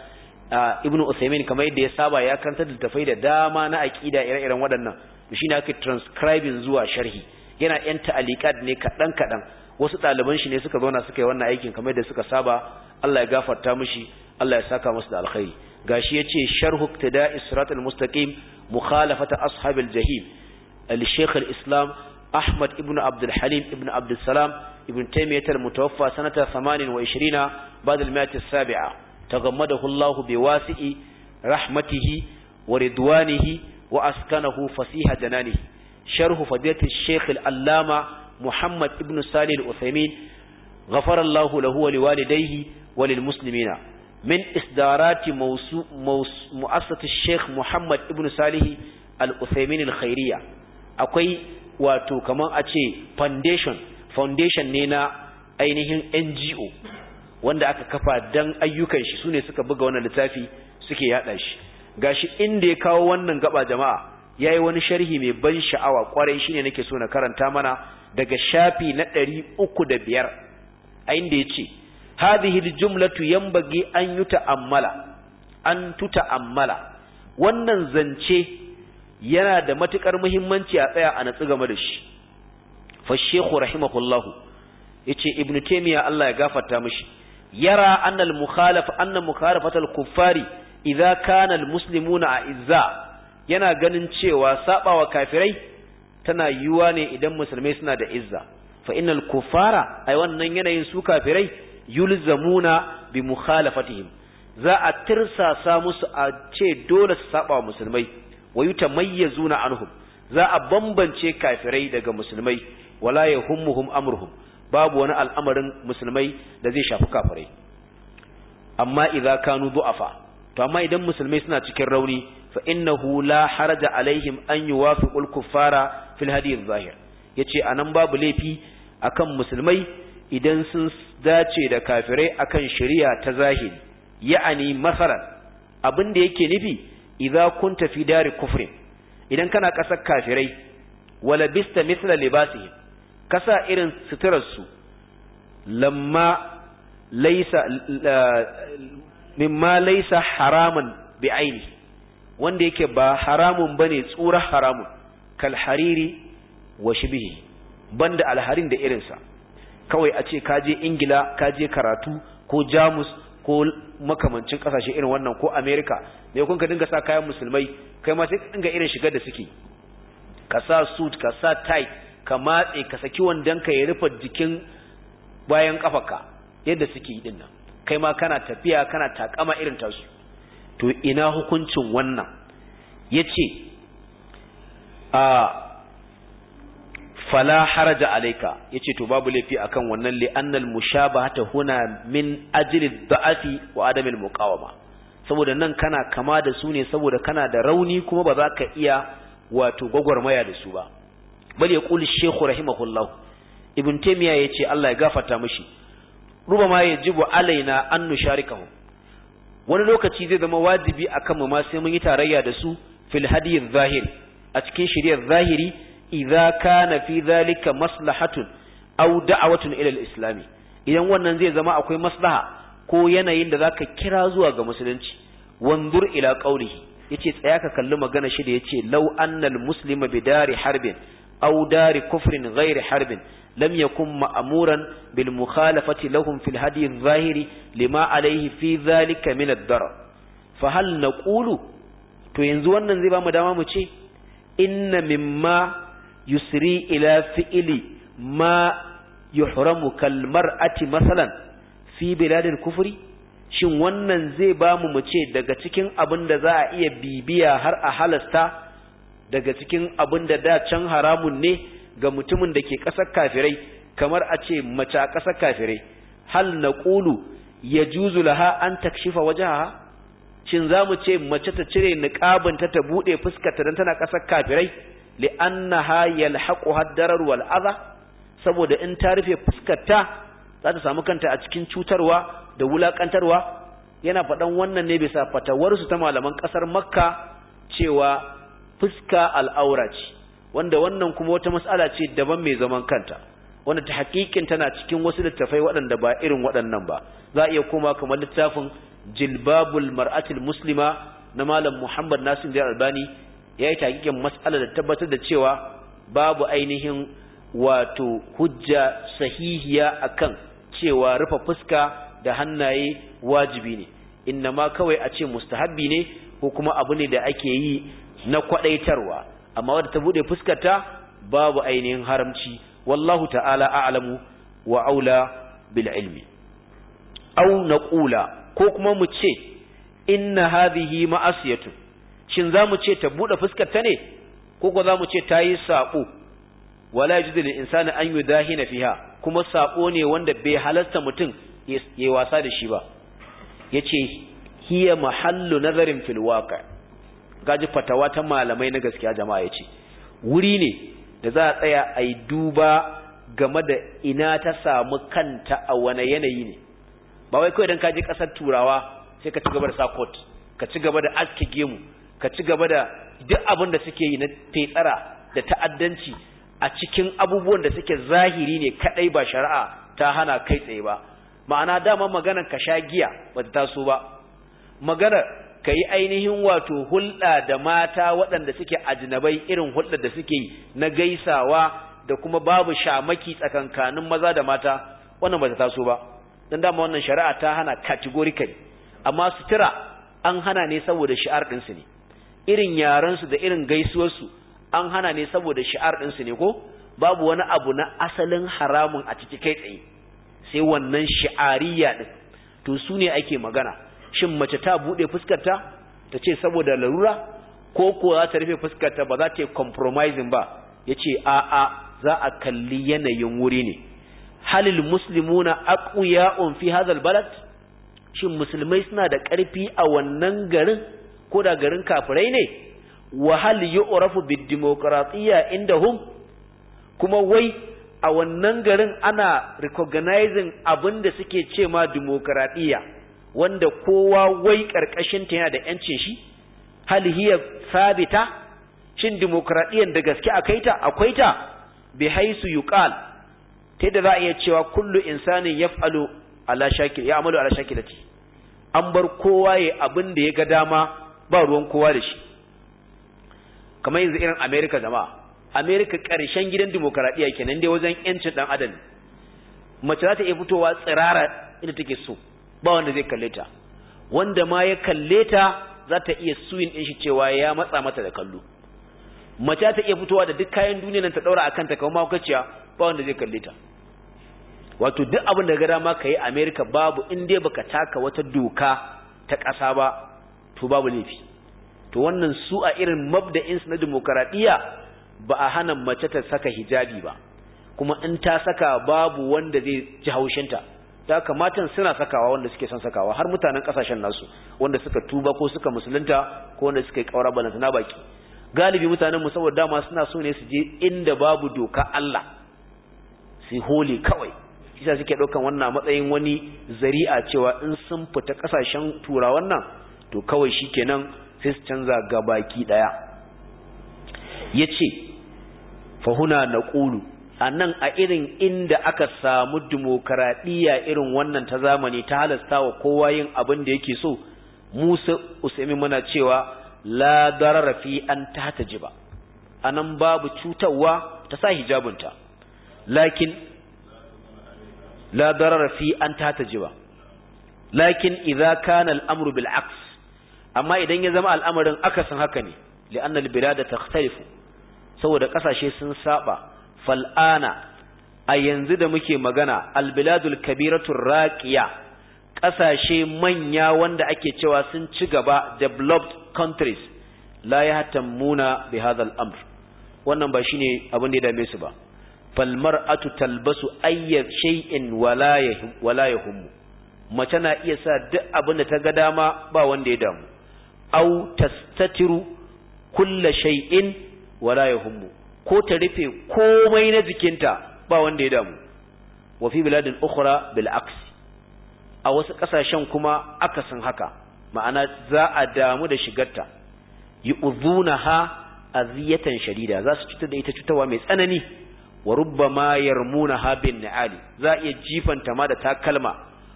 ibn Usaimin kamar yadda ya saba ya karanta da tafai da dama na aqida ire-iren waɗannan to shine aka transcribing zuwa sharhi yana yan ta'aliqat ne kadan kadan wasu ɗaliban shi ne suka zauna suka yi wannan aikin kamar yadda suka saba Allah ya gafarta mishi Allah ya saka musu da alkhairi gashi yace sharhu iqtida'i siratal mustaqim mukhalafata ashabil jahim al-shaykh al-islam Ahmad ibn Abdul Halim ibn Abdul Salam ibn Taymiyyah al-mutawaffa sanata 28 بعد المئة السابعة تغمده الله بواسع رحمته ورضوانه وأسكنه فسيح جنانه شرح فضيلة الشيخ الألامة محمد ابن صالح الأثيمين غفر الله له ولوالديه وللمسلمين من إصدارات موسو موس مؤسسة الشيخ محمد ابن صالح الأثيمين الخيرية أكوي واتو كمان أتي foundation foundation نينا ainihin NGO wanda aka kafa dan ayyukan shi sune suka buga wannan littafi suke yada shi gashi inda ya kawo wannan gaba jama'a yayi wani sharhi mai ban sha'awa kwarai shine nake so na karanta mana daga shafi na 305 a inda yace hadhihi aljumlatu yanbaghi an yuta'ammala an tuta'ammala wannan zance yana da matukar muhimmanci a tsaya a natsu game da shi fa shekhu rahimahullahu yace ibnu taymiya Allah ya gafarta mishi يرى أن المخالف أن مخالفة الكفار إذا كان المسلمون أعزاء yana ganin cewa sabawa kafirai tana yiwuwa ne idan musulmai suna da izza fa innal kufara ai wannan yanayin su kafirai yulzamuna bi mukhalafatihim za a tirsasa musu a ce dole su saba musulmai wa yutamayyazuna anhum za a bambance kafirai daga musulmai wala yahummuhum amruhum babu wani al'amarin musulmai da zai shafi kafirai amma idza kanu du'afa to amma idan musulmai suna cikin rauni fa innahu la haraja alaihim an yuwafiqul kuffara fil hadi adh-zahir yace anan babu laifi akan musulmai idan sun dace da kafirai akan shari'a ta zahiri ya'ani masalan abin da yake nufi idza kunta fi dari kufrin idan kana kasar kafirai wala bista mithla libasihim kasa irin suturarsu lamma laisa mimma laisa haraman bi aini wanda yake ba haramun bane tsura haramun kal hariri wa shibhi banda alharin da irinsa kawai a ce kaje ingila kaje karatu ko jamus ko makamancin kasashe irin wannan ko america me kun ka dinga sa kayan musulmai kai ma sai ka dinga irin shigar da suke ka sa suit ka sa tie ka matse ka saki wandonka ya rufe jikin bayan kafarka yadda suke yi dinnan kai ma kana tafiya kana takama irin tasu to ina hukuncin wannan yace a fala haraja alayka yace to babu laifi akan wannan li annal mushabahata huna min ajli da'afi wa adami al-muqawama saboda nan kana kama da su ne saboda kana da rauni kuma ba za ka iya wato gwagwarmaya da su ba bal ya kuli shekhu rahimahullah ibn taymiya yace Allah ya gafarta mishi rubama yajibu alaina an nusharikahu wani lokaci zai zama wajibi akan mu ma sai mun yi tarayya da su fil hadi zahiri a cikin shari'ar zahiri idza kana fi dhalika maslahatun aw da'watun ila al-islam idan wannan zai zama akwai maslaha ko yanayin da zaka kira zuwa ga musulunci wanzur ila qawlihi yace tsaya ka kalli magana shi da yace law annal muslima bidari harbin أو دار كفر غير حرب لم يكن مأمورا بالمخالفة لهم في الهدي الظاهر لما عليه في ذلك من الضرر فهل نقول to yanzu wannan zai ba mu dama mu ce inna mimma yusri ila fi'li ma yuhramu kal mar'ati masalan fi biladil kufri shin wannan zai ba mu mu ce daga cikin abin da za a iya bibiya har a halasta daga cikin abin da da can haramun ne ga mutumin da ke ƙasar kafirai kamar a ce mace a ƙasar kafirai hal na ƙulu ya juzu laha an takshifa wajaha shin za mu ce mace ta cire niƙabinta ta buɗe fuskarta don tana ƙasar kafirai li'annaha yalhaqu haddarar wal adha saboda in ta rufe fuskarta za ta samu kanta a cikin cutarwa da wulakantarwa yana faɗan wannan ne bisa fatawarsu ta malaman ƙasar makka cewa fuska al'aura ce wanda wannan kuma wata mas'ala ce daban mai zaman kanta wanda ta hakikin tana cikin wasu littafai waɗanda ba irin waɗannan ba za a iya koma kamar littafin jilbabul mar'atul muslima na malam Muhammad Nasir da Albani ya yi takikin mas'alar da tabbatar da cewa babu ainihin wato hujja sahihiya akan cewa rufe fuska da hannaye wajibi ne inna ma kawai a ce mustahabbi ne ko kuma abu ne da ake yi na kwadaitarwa amma wadda ta bude fuskarta babu ainihin haramci wallahu ta'ala a'lamu wa aula bil ilmi aw naqula ko kuma mu ce inna hadhihi ma'asiyatu shin zamu ce ta bude fuskar ta ne ko ko zamu ce tayi sabo wala yajuzu lil insani an yudahina fiha kuma sabo ne wanda bai halasta mutum yayi wasa da shi ba yace hiya mahallu nazarin fil waqi gaji fatawa ta malamai na gaskiya jama'a yace wuri ne da za a tsaya a yi duba game da ina ta samu kanta a wane yanayi ne ba wai kawai don ka je ƙasar turawa sai ka ci gaba da sakot ka ci gaba da aske gemu ka ci gaba da duk abin da suke yi na fetsara da ta'addanci a cikin abubuwan da suke zahiri ne kadai ba shari'a ta hana kai tsaye ba ma'ana dama maganar ka sha giya ba ta taso ba maganar ka yi ainihin wato hulɗa da mata waɗanda suke ajinabai irin hulɗar da suke yi na gaisawa da kuma babu shamaki tsakankanin maza da mata wannan ba ta taso ba don dama wannan shari'a ta hana categorically amma sutura an hana ne saboda shi'ar ɗinsu ne irin yarensu da irin gaisuwarsu an hana ne saboda shi'ar ɗinsu ne ko babu wani abu na asalin haramun a ciki kai tsaye sai wannan shi'ariya ɗin to su ne ake magana shin mace ta buɗe fuskarta ta ce saboda larura ko kuwa za ta rufe fuskarta ba za ta yi compromising ba ya ce a'a za a kalli yanayin wuri ne halil muslimuna aqwiya'un fi hadhal balad shin musulmai suna da ƙarfi a wannan garin ko da garin kafirai ne wa hal yu'rafu bid demokratiyya indahum kuma wai a wannan garin ana recognizing abin da suke ce ma demokradiyya wanda kowa wai karkashin ta yana da yancin shi hal hiya sabita shin demokradiyyar da gaske akai ta akwai ta bi haisu yuqal ta da za a iya cewa kullu insanin yaf'alu ala shakil ya amalu ala shakilati an bar kowa ya abin da ya ga dama ba ruwan kowa da shi kamar yanzu irin America jama'a America karshen gidan demokradiyya kenan dai wajen yancin dan adam mace za ta iya fitowa tsirara inda take so ba wanda zai kalle ta wanda ma ya kalle ta za ta iya suyin din shi cewa ya matsa mata da kallo mace ta iya fitowa da duk kayan duniya nan ta daura akan ta kamar maukaciya ba wanda zai kalle ta wato duk abin da ga dama kai America babu in dai baka taka wata doka ta ƙasa ba to babu laifi to wannan su a irin mabda'in su na demokaradiyya ba a hana mace ta saka hijabi ba kuma in ta saka babu wanda zai ji haushinta ta kamatan suna sakawa wanda suke son sakawa har mutanen kasashen nasu wanda suka tuba ko suka musulunta ko wanda suka yi kaura balanta na baki galibi mutanen mu saboda dama suna so ne su je inda babu doka Allah su hole kawai isa suke ɗaukan wannan matsayin wani zari'a cewa in sun fita kasashen turawan nan to kawai shikenan sai su canza gabaki daya yace fa huna naqulu a nan a irin inda aka samu dimokuraɗiyya irin wannan ta zamani ta halasta wa kowa yin abin da yake so musa usaimi muna cewa la darara fi an ta jiba a nan babu cutarwa ta sa hijabinta lakin la darara fi an ta jiba lakin idza kana al'amru bil aks amma idan ya zama al'amarin akasin haka ne li'anna al-bilada takhtalifu saboda kasashe sun saba fal'ana a yanzu da muke magana albiladul kabiratul raqiya ƙasashe manya wanda ake cewa sun ci gaba developed countries la yahtammuna bi hadha al-amr wannan ba shine abin da ya dame su ba fal mar'atu talbasu ayya shay'in wala wala yahum mace na iya sa duk abin da ta ga dama ba wanda ya damu aw tastatiru kulla shay'in wala yahum ko ta rufe komai na jikinta ba wanda ya damu wa fi biladin ukhra bil aks a wasu kasashen kuma akasin haka ma'ana za a damu da shigarta yu'dhunaha aziyatan shadida za su cutar da ita cutarwa mai tsanani wa rubbama yarmunaha bin ni'ali za a iya jifanta ma da takalma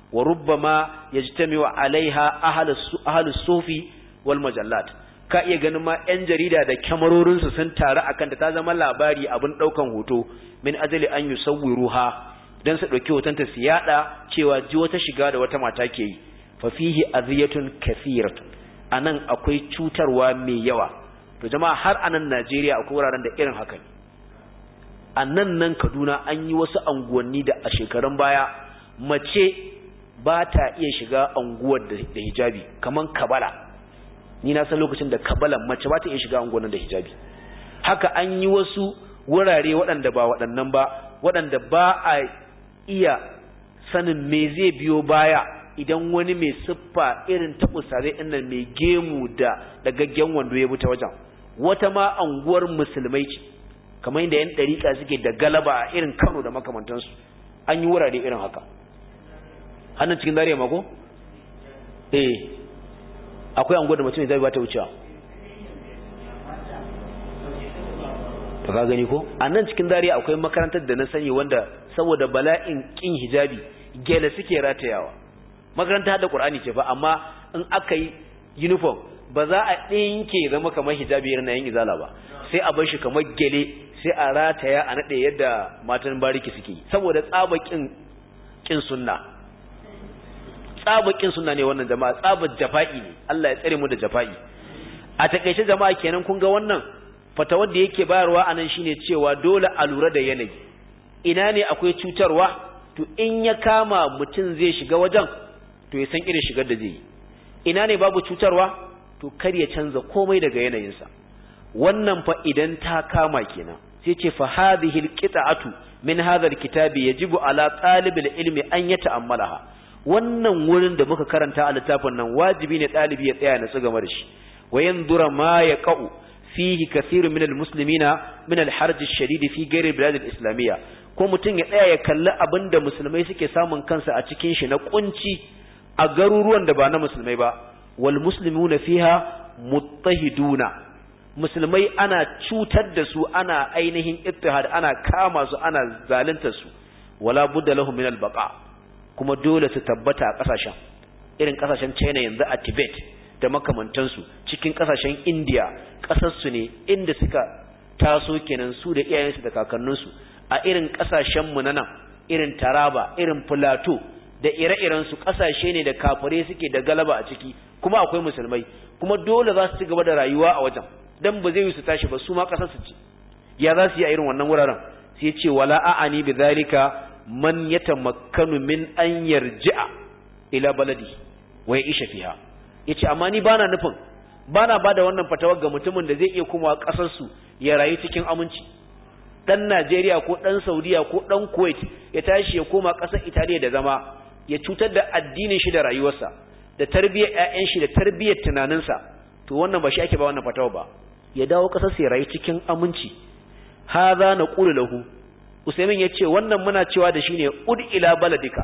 wa rubbama yajtami'u alaiha ahlus sufi wal majallat ka iya ganin ma yan jarida da kyamarorin su sun taru akan da ta zama labari abin daukan hoto min ajali an yusawwiruha dan su dauki hoton ta su yada cewa ji wata shiga da wata mata ke yi fa fihi aziyatun kathiratun anan akwai cutarwa mai yawa to jama'a har anan Najeriya akwai wuraren da irin haka ne a nan nan Kaduna an yi wasu anguwanni da a shekarun baya mace ba ta iya shiga anguwar da hijabi kaman Kabala ni na san lokacin da Kabala mace ba ta iya shiga anguwar da hijabi haka an yi wasu wurare waɗanda ba waɗannan ba waɗanda ba a iya sanin me zai biyo baya idan wani mai siffa irin ta usare ɗin mai gemu da dagaggen wando ya buta wajen wata ma anguwar musulmai ce kamar yadda yan ɗariƙa suke da galaba a irin kano da makamantansu an yi wurare irin haka hannun cikin dariya mako? eh akwai anguwar da mutum zai ba ta wucewa ta ka gani ko a nan cikin dariya akwai makarantar da na sani wanda saboda bala'in kin hijabi gele suke ratayawa makaranta da qur'ani ce fa amma in aka yi uniform ba za a ɗinke zama kamar hijabi irin na yin izala ba sai a bar shi kamar gele sai a rataya a naɗe yadda matan bariki suke yi saboda tsabakin kin sunna tsabakin sunna ne wannan jama'a tsabar jafa'i ne Allah ya tsare mu da jafa'i a takeice jama'a kenan kun ga wannan fatawar da yake bayarwa anan shine cewa dole a lura da yanayi ina ne akwai cutarwa to in ya kama mutum zai shiga wajen to ya san irin shigar da zai yi ina ne babu cutarwa to kar ya canza komai daga yanayinsa wannan fa idan ta kama kenan sai ce fa hadhihi alqita'atu min hadha alkitabi yajibu ala talibil ilmi an yata'ammalaha wannan wurin da muka karanta a littafin nan wajibi ne dalibi ya tsaya na su game da shi wa yanzura ma yaqa'u fihi kathirun min almuslimina min alharj alshadid fi ghairi albilad alislamiyya ko mutum ya tsaya ya kalli abinda musulmai suke samun kansa a cikin shi na kunci a garuruwan da ba na musulmai ba wal muslimuna fiha muttahiduna musulmai ana cutar da su ana ainihin ittihad ana kama su ana zalunta su wala budda lahum min albaqa kuma dole su tabbata a kasashen irin kasashen China yanzu a Tibet da makamantansu cikin kasashen India kasar su ne inda suka taso kenan su da iyayensu da kakanninsu a irin kasashen mu na nan irin Taraba irin Plateau da ire-iren su kasashe ne da kafare suke da galaba a ciki kuma akwai musulmai kuma dole za su ci gaba da rayuwa a wajen dan ba zai yi su tashi ba su ma kasar su ci ya za su yi a irin wannan wuraren sai ya ce wala a'ani bi zalika man yatamakkanu min an yarji'a ila baladi wa ya'isha fiha yace amma ni bana nufin bana bada wannan fatawar ga mutumin da zai iya komawa kasar su ya rayu cikin aminci dan Najeriya ko dan Saudiya ko dan Kuwait ya tashi ya koma kasar Italiya da zama ya cutar da addinin shi da rayuwarsa da tarbiyyar ƴaƴan shi da tarbiyyar tunaninsa to wannan ba shi ake ba wannan fatawa ba ya dawo kasar sai rayu cikin aminci hadha naqulu lahu usaimin yace wannan muna cewa da shine ud ila baladika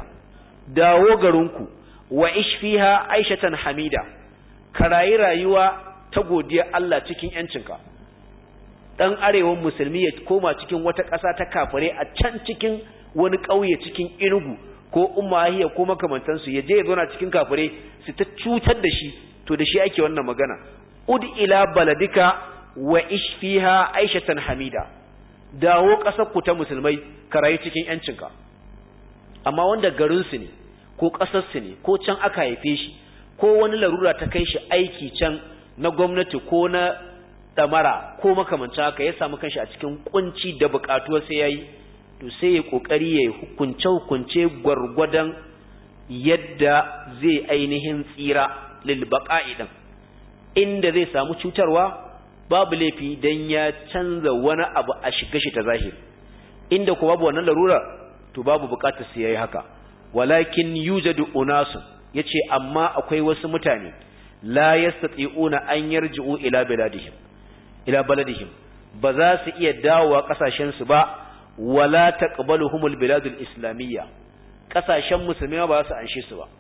dawo garinku wa ish fiha aishatan hamida karayi rayuwa ta godiya Allah cikin yancinka dan arewan musulmi ya koma cikin wata ƙasa ta kafare a can cikin wani ƙauye cikin inugu ko ummahiya ko makamantansu ya je ya zauna cikin kafare su ta cutar da shi to da shi ake wannan magana ud ila baladika wa ish fiha aishatan hamida dawo ƙasar ku ta musulmai ka rayu cikin yancinka amma wanda garin su ne ko ƙasar su ne ko can aka haife shi ko wani larura ta kai shi aiki can na gwamnati ko na damara ko makamancin haka ya samu kanshi a cikin kunci da buƙatuwar sai yayi to sai ya kokari ya hukunce hukunce gwargwadon yadda zai ainihin tsira lil baqa'i din inda zai samu cutarwa babu laifi dan ya canza wani abu a shiga shi ta zahiri inda ko babu wannan larura to babu bukatar sai yayi haka walakin yujadu unasun yace amma akwai wasu mutane la yastati'una an yarji'u ila biladihim ila baladihim ba za su iya dawowa kasashen su ba wala taqbaluhumul biladul islamiyya kasashen musulmi ba za su anshe su ba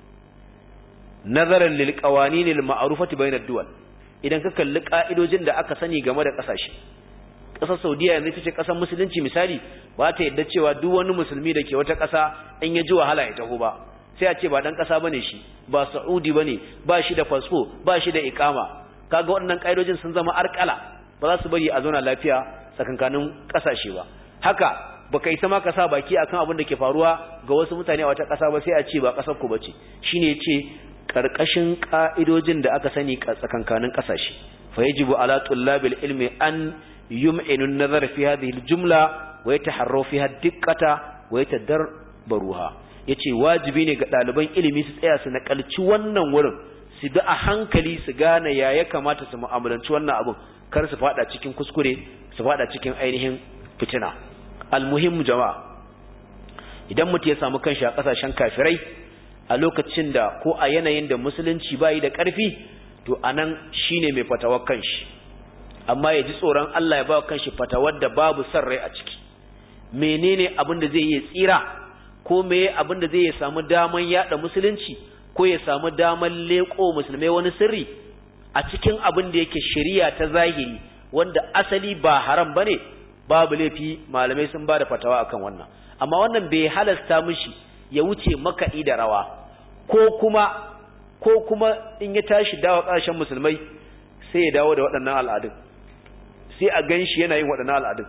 nazaran lil qawanin al ma'rufati bainad duwal idan ka kalli ka'idojin da aka sani game da kasashe kasar Saudiya yanzu ita ce kasar musulunci misali ba ta yadda cewa duk wani musulmi da ke wata kasa in ya ji wahala ya taho ba sai a ce ba dan kasa bane shi ba saudi bane ba shi da fasfo ba shi da ikama kaga waɗannan kaidojin sun zama arkala ba za su bari a zauna lafiya tsakankanin kasashe ba haka baka isa ma ka sa baki akan abin da ke faruwa ga wasu mutane a wata kasa ba sai a ce ba kasar ku bace shine yace karkashin ka'idojin da aka sani tsakankanin kasashe fa yajibu ala tullabil ilmi an yum'inu an-nazar fi hadhihi al-jumla wa yataharraw fiha diqqata wa yatadarbaruha yace wajibi ne ga ɗaliban ilimi su tsaya su nakalci wannan wurin su bi a hankali su gane ya ya kamata su mu'amalanci wannan abin kar su fada cikin kuskure su fada cikin ainihin fitina almuhimmu jama'a idan mutum ya samu kanshi a kasashen kafirai a lokacin da ko a yanayin da musulunci bayi da ƙarfi to anan shine mai fatawar kanshi amma ya ji tsoron Allah ya ba kanshi fatawar da babu son rai a ciki menene abin da zai yi tsira ko meye abin da zai ya samu daman yada musulunci ko ya samu daman leko musulmai wani sirri a cikin abin da yake shari'a ta zahiri wanda asali ba haram bane babu laifi malamai sun bada fatawa akan wannan amma wannan bai halasta mishi ya wuce makaɗi da rawa ko kuma ko kuma in ya tashi dawo ƙarshen musulmai sai ya dawo da waɗannan al'adun sai a gan shi yana yin waɗannan al'adun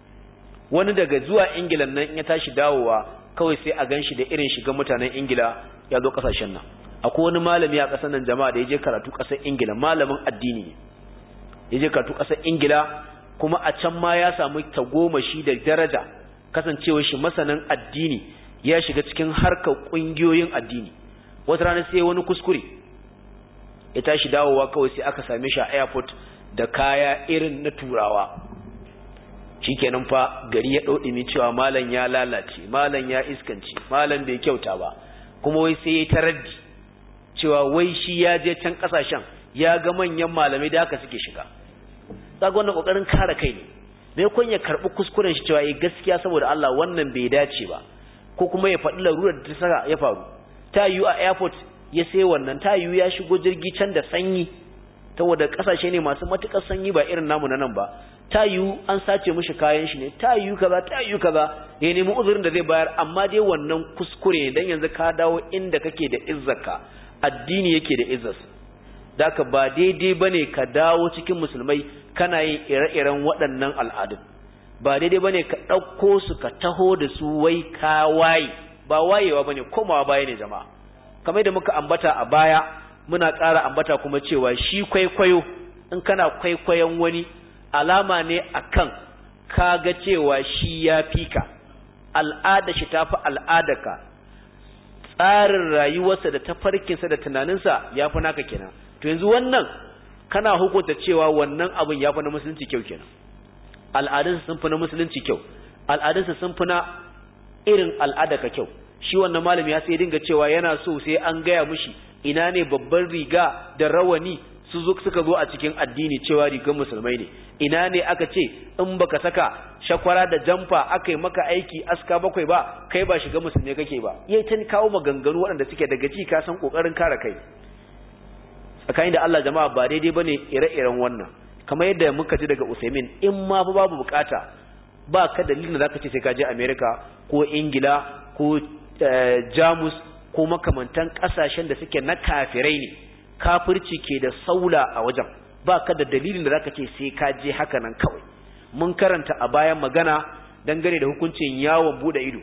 wani daga zuwa ingila nan in ya tashi dawowa kawai sai a gan shi da irin shiga mutanen ingila ya zo ƙasashen nan akwai wani malami a ƙasar nan jama'a da ya je karatu ƙasar ingila malamin addini ne ya je karatu ƙasar ingila kuma a can ma ya samu tagomashi da daraja kasancewar shi masanin addini ya shiga cikin harkar ƙungiyoyin addini wata rana sai wani kuskure ya tashi dawowa kawai sai aka same shi a airport da kaya irin na turawa shikenan fa gari ya ɗauɗi cewa malam ya lalace malam ya iskanci malam bai kyauta ba kuma wai sai ya taraddi cewa wai shi ya je can ƙasashen ya ga manyan malamai da haka suke shiga kaga wannan kokarin kare kai ne me kun ya karbi kuskuren shi cewa eh gaskiya saboda Allah wannan bai dace ba ko kuma ya faɗi larurar da ta saka ya faru ta yiwu a airport ya sai wannan ta yiwu ya shigo jirgi can da sanyi saboda kasashe ne masu matukar sanyi ba irin namu na nan ba ta yiwu an sace mishi kayan shi ne ta yiwu kaza ta yiwu kaza ya nemi uzurin da zai bayar amma dai wannan kuskure ne dan yanzu ka dawo inda kake da izzarka addini yake da izzarsa daka ba daidai bane ka dawo cikin musulmai kana yin ire-iren waɗannan al'adun ba daidai bane ka ɗauko su ka taho da su wai ka waye ba wayewa bane komawa baya ne jama'a kamar da muka ambata a baya muna ƙara ambata kuma cewa shi kwaikwayo in kana kwaikwayon wani alama ne akan kaga cewa shi ya fi ka al'ada shi tafi al'adarka tsarin rayuwarsa da tafarkinsa da tunaninsa ya fi naka kenan to yanzu wannan kana hukunta cewa wannan abin ya fi na musulunci kyau kenan al'adunsa sun fi na musulunci kyau al'adunsa sun fi na irin al'adarka kyau shi wannan malami ya sai dinga cewa yana so sai an gaya mushi ina ne babban riga da rawani su zo suka zo a cikin addini cewa rigar musulmai ne ina ne aka ce in baka saka shakwara da jamfa aka yi maka aiki aska bakwai ba kai ba shiga musulmai kake ba yayi ta kawo maganganu waɗanda suke daga ci ka san kokarin kare kai tsakanin da Allah jama'a ba daidai bane ire-iren wannan kamar yadda muka ji daga Usaimin in ma fa babu bukata ba ka dalilin da zaka ce sai ka je America ko Ingila ko Jamus ko makamantan kasashen da suke na kafirai ne kafirci ke da saula a wajen ba ka da dalilin da zaka ce sai ka je haka nan kawai mun karanta a bayan magana dangane da hukuncin yawon bude ido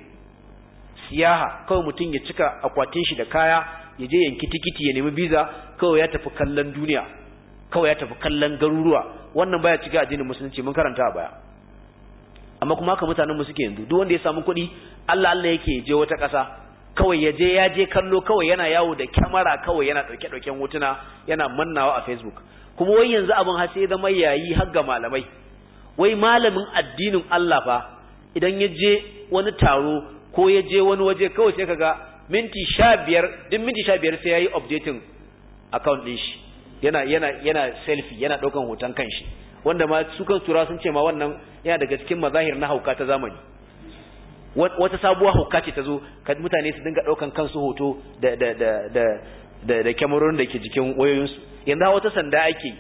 siyaha kawai mutum ya cika akwatin shi da kaya ya je yanki tikiti ya nemi biza kawai ya tafi kallon duniya kawai ya tafi kallon garuruwa wannan baya cika addinin musulunci mun karanta a baya amma kuma haka mutanen mu suke yanzu duk wanda ya samu kuɗi Allah Allah yake je wata ƙasa kawai ya je ya je kallo kawai yana yawo da kyamara kawai yana ɗauke ɗauken hotuna yana mannawa a Facebook kuma wai yanzu abin har sai zama yayi har ga malamai wai malamin addinin Allah fa idan ya je wani taro ko ya je wani waje kawai sai kaga minti sha biyar duk minti sha biyar sai ya yi updating account ɗin shi yana yana yana selfie yana ɗaukan hoton kanshi wanda ma su kan tura sun ce ma wannan yana daga cikin mazahir na hauka ta zamani wata sabuwar hauka ce ta zo mutane su dinga ɗaukan kansu hoto da da da da da da kyamarorin da ke jikin wayoyinsu yanzu wata sanda ake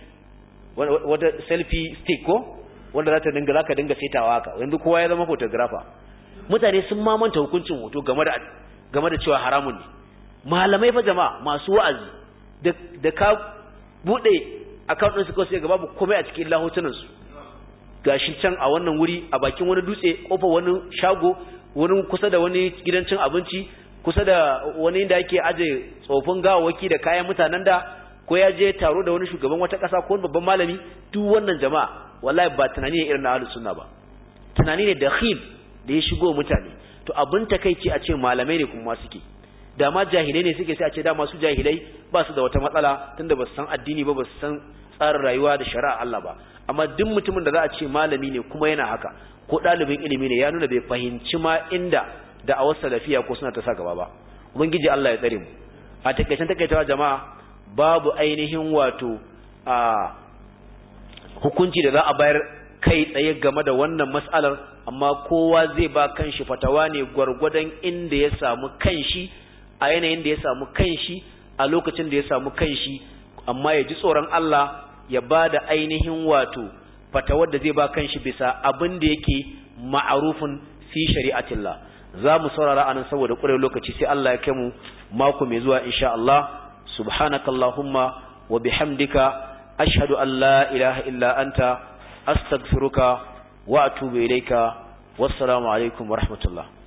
wata selfie stick ko wanda za ta dinga za ka dinga setawa haka yanzu kowa ya zama photographer mutane sun mamanta hukuncin hoto game da game da cewa haramun ne malamai fa jama'a masu wa'azi da da ka bude account din su ko sai ga babu komai a cikin lahotunan su gashi can a wannan wuri a bakin wani dutse kofa wani shago wani kusa da wani gidan cin abinci kusa da wani da yake aje tsofin gawawaki da kayan mutanen da ko ya je taro da wani shugaban wata ƙasa ko wani babban malami duk wannan jama'a wallahi ba tunani ne irin na ahlus sunna ba tunani ne dakhil da ya shigo mutane to abin takeici a ce malamai ne kuma suke da ma jahilai ne suke sai a ce da masu jahilai ba su da wata matsala tunda ba su san addini ba ba su san tsarin rayuwa da shari'a Allah ba amma duk mutumin da za a ce malami ne kuma yana haka ko ɗalibin ilimi ne ya nuna bai fahimci ma inda da a wasu salafiya ko suna ta sa gaba ba ubangiji Allah ya tsare mu a takaicen takaitawa jama'a babu ainihin wato a hukunci da za a bayar kai tsaye game da wannan mas'alar amma kowa zai ba kanshi fatawa ne gwargwadon inda ya samu kanshi a yanayin da ya samu kanshi a lokacin da ya samu kanshi amma ya ji tsoron Allah ya ba da ainihin wato fatawar da zai ba kanshi bisa abin da yake ma'arufin fi shari'atillah za mu saurara anan saboda ƙure lokaci sai Allah ya kai mu mako mai zuwa insha Allah subhanakallahumma wa bihamdika ashhadu an la ilaha illa anta astaghfiruka wa atubu ilayka wassalamu alaikum wa rahmatullah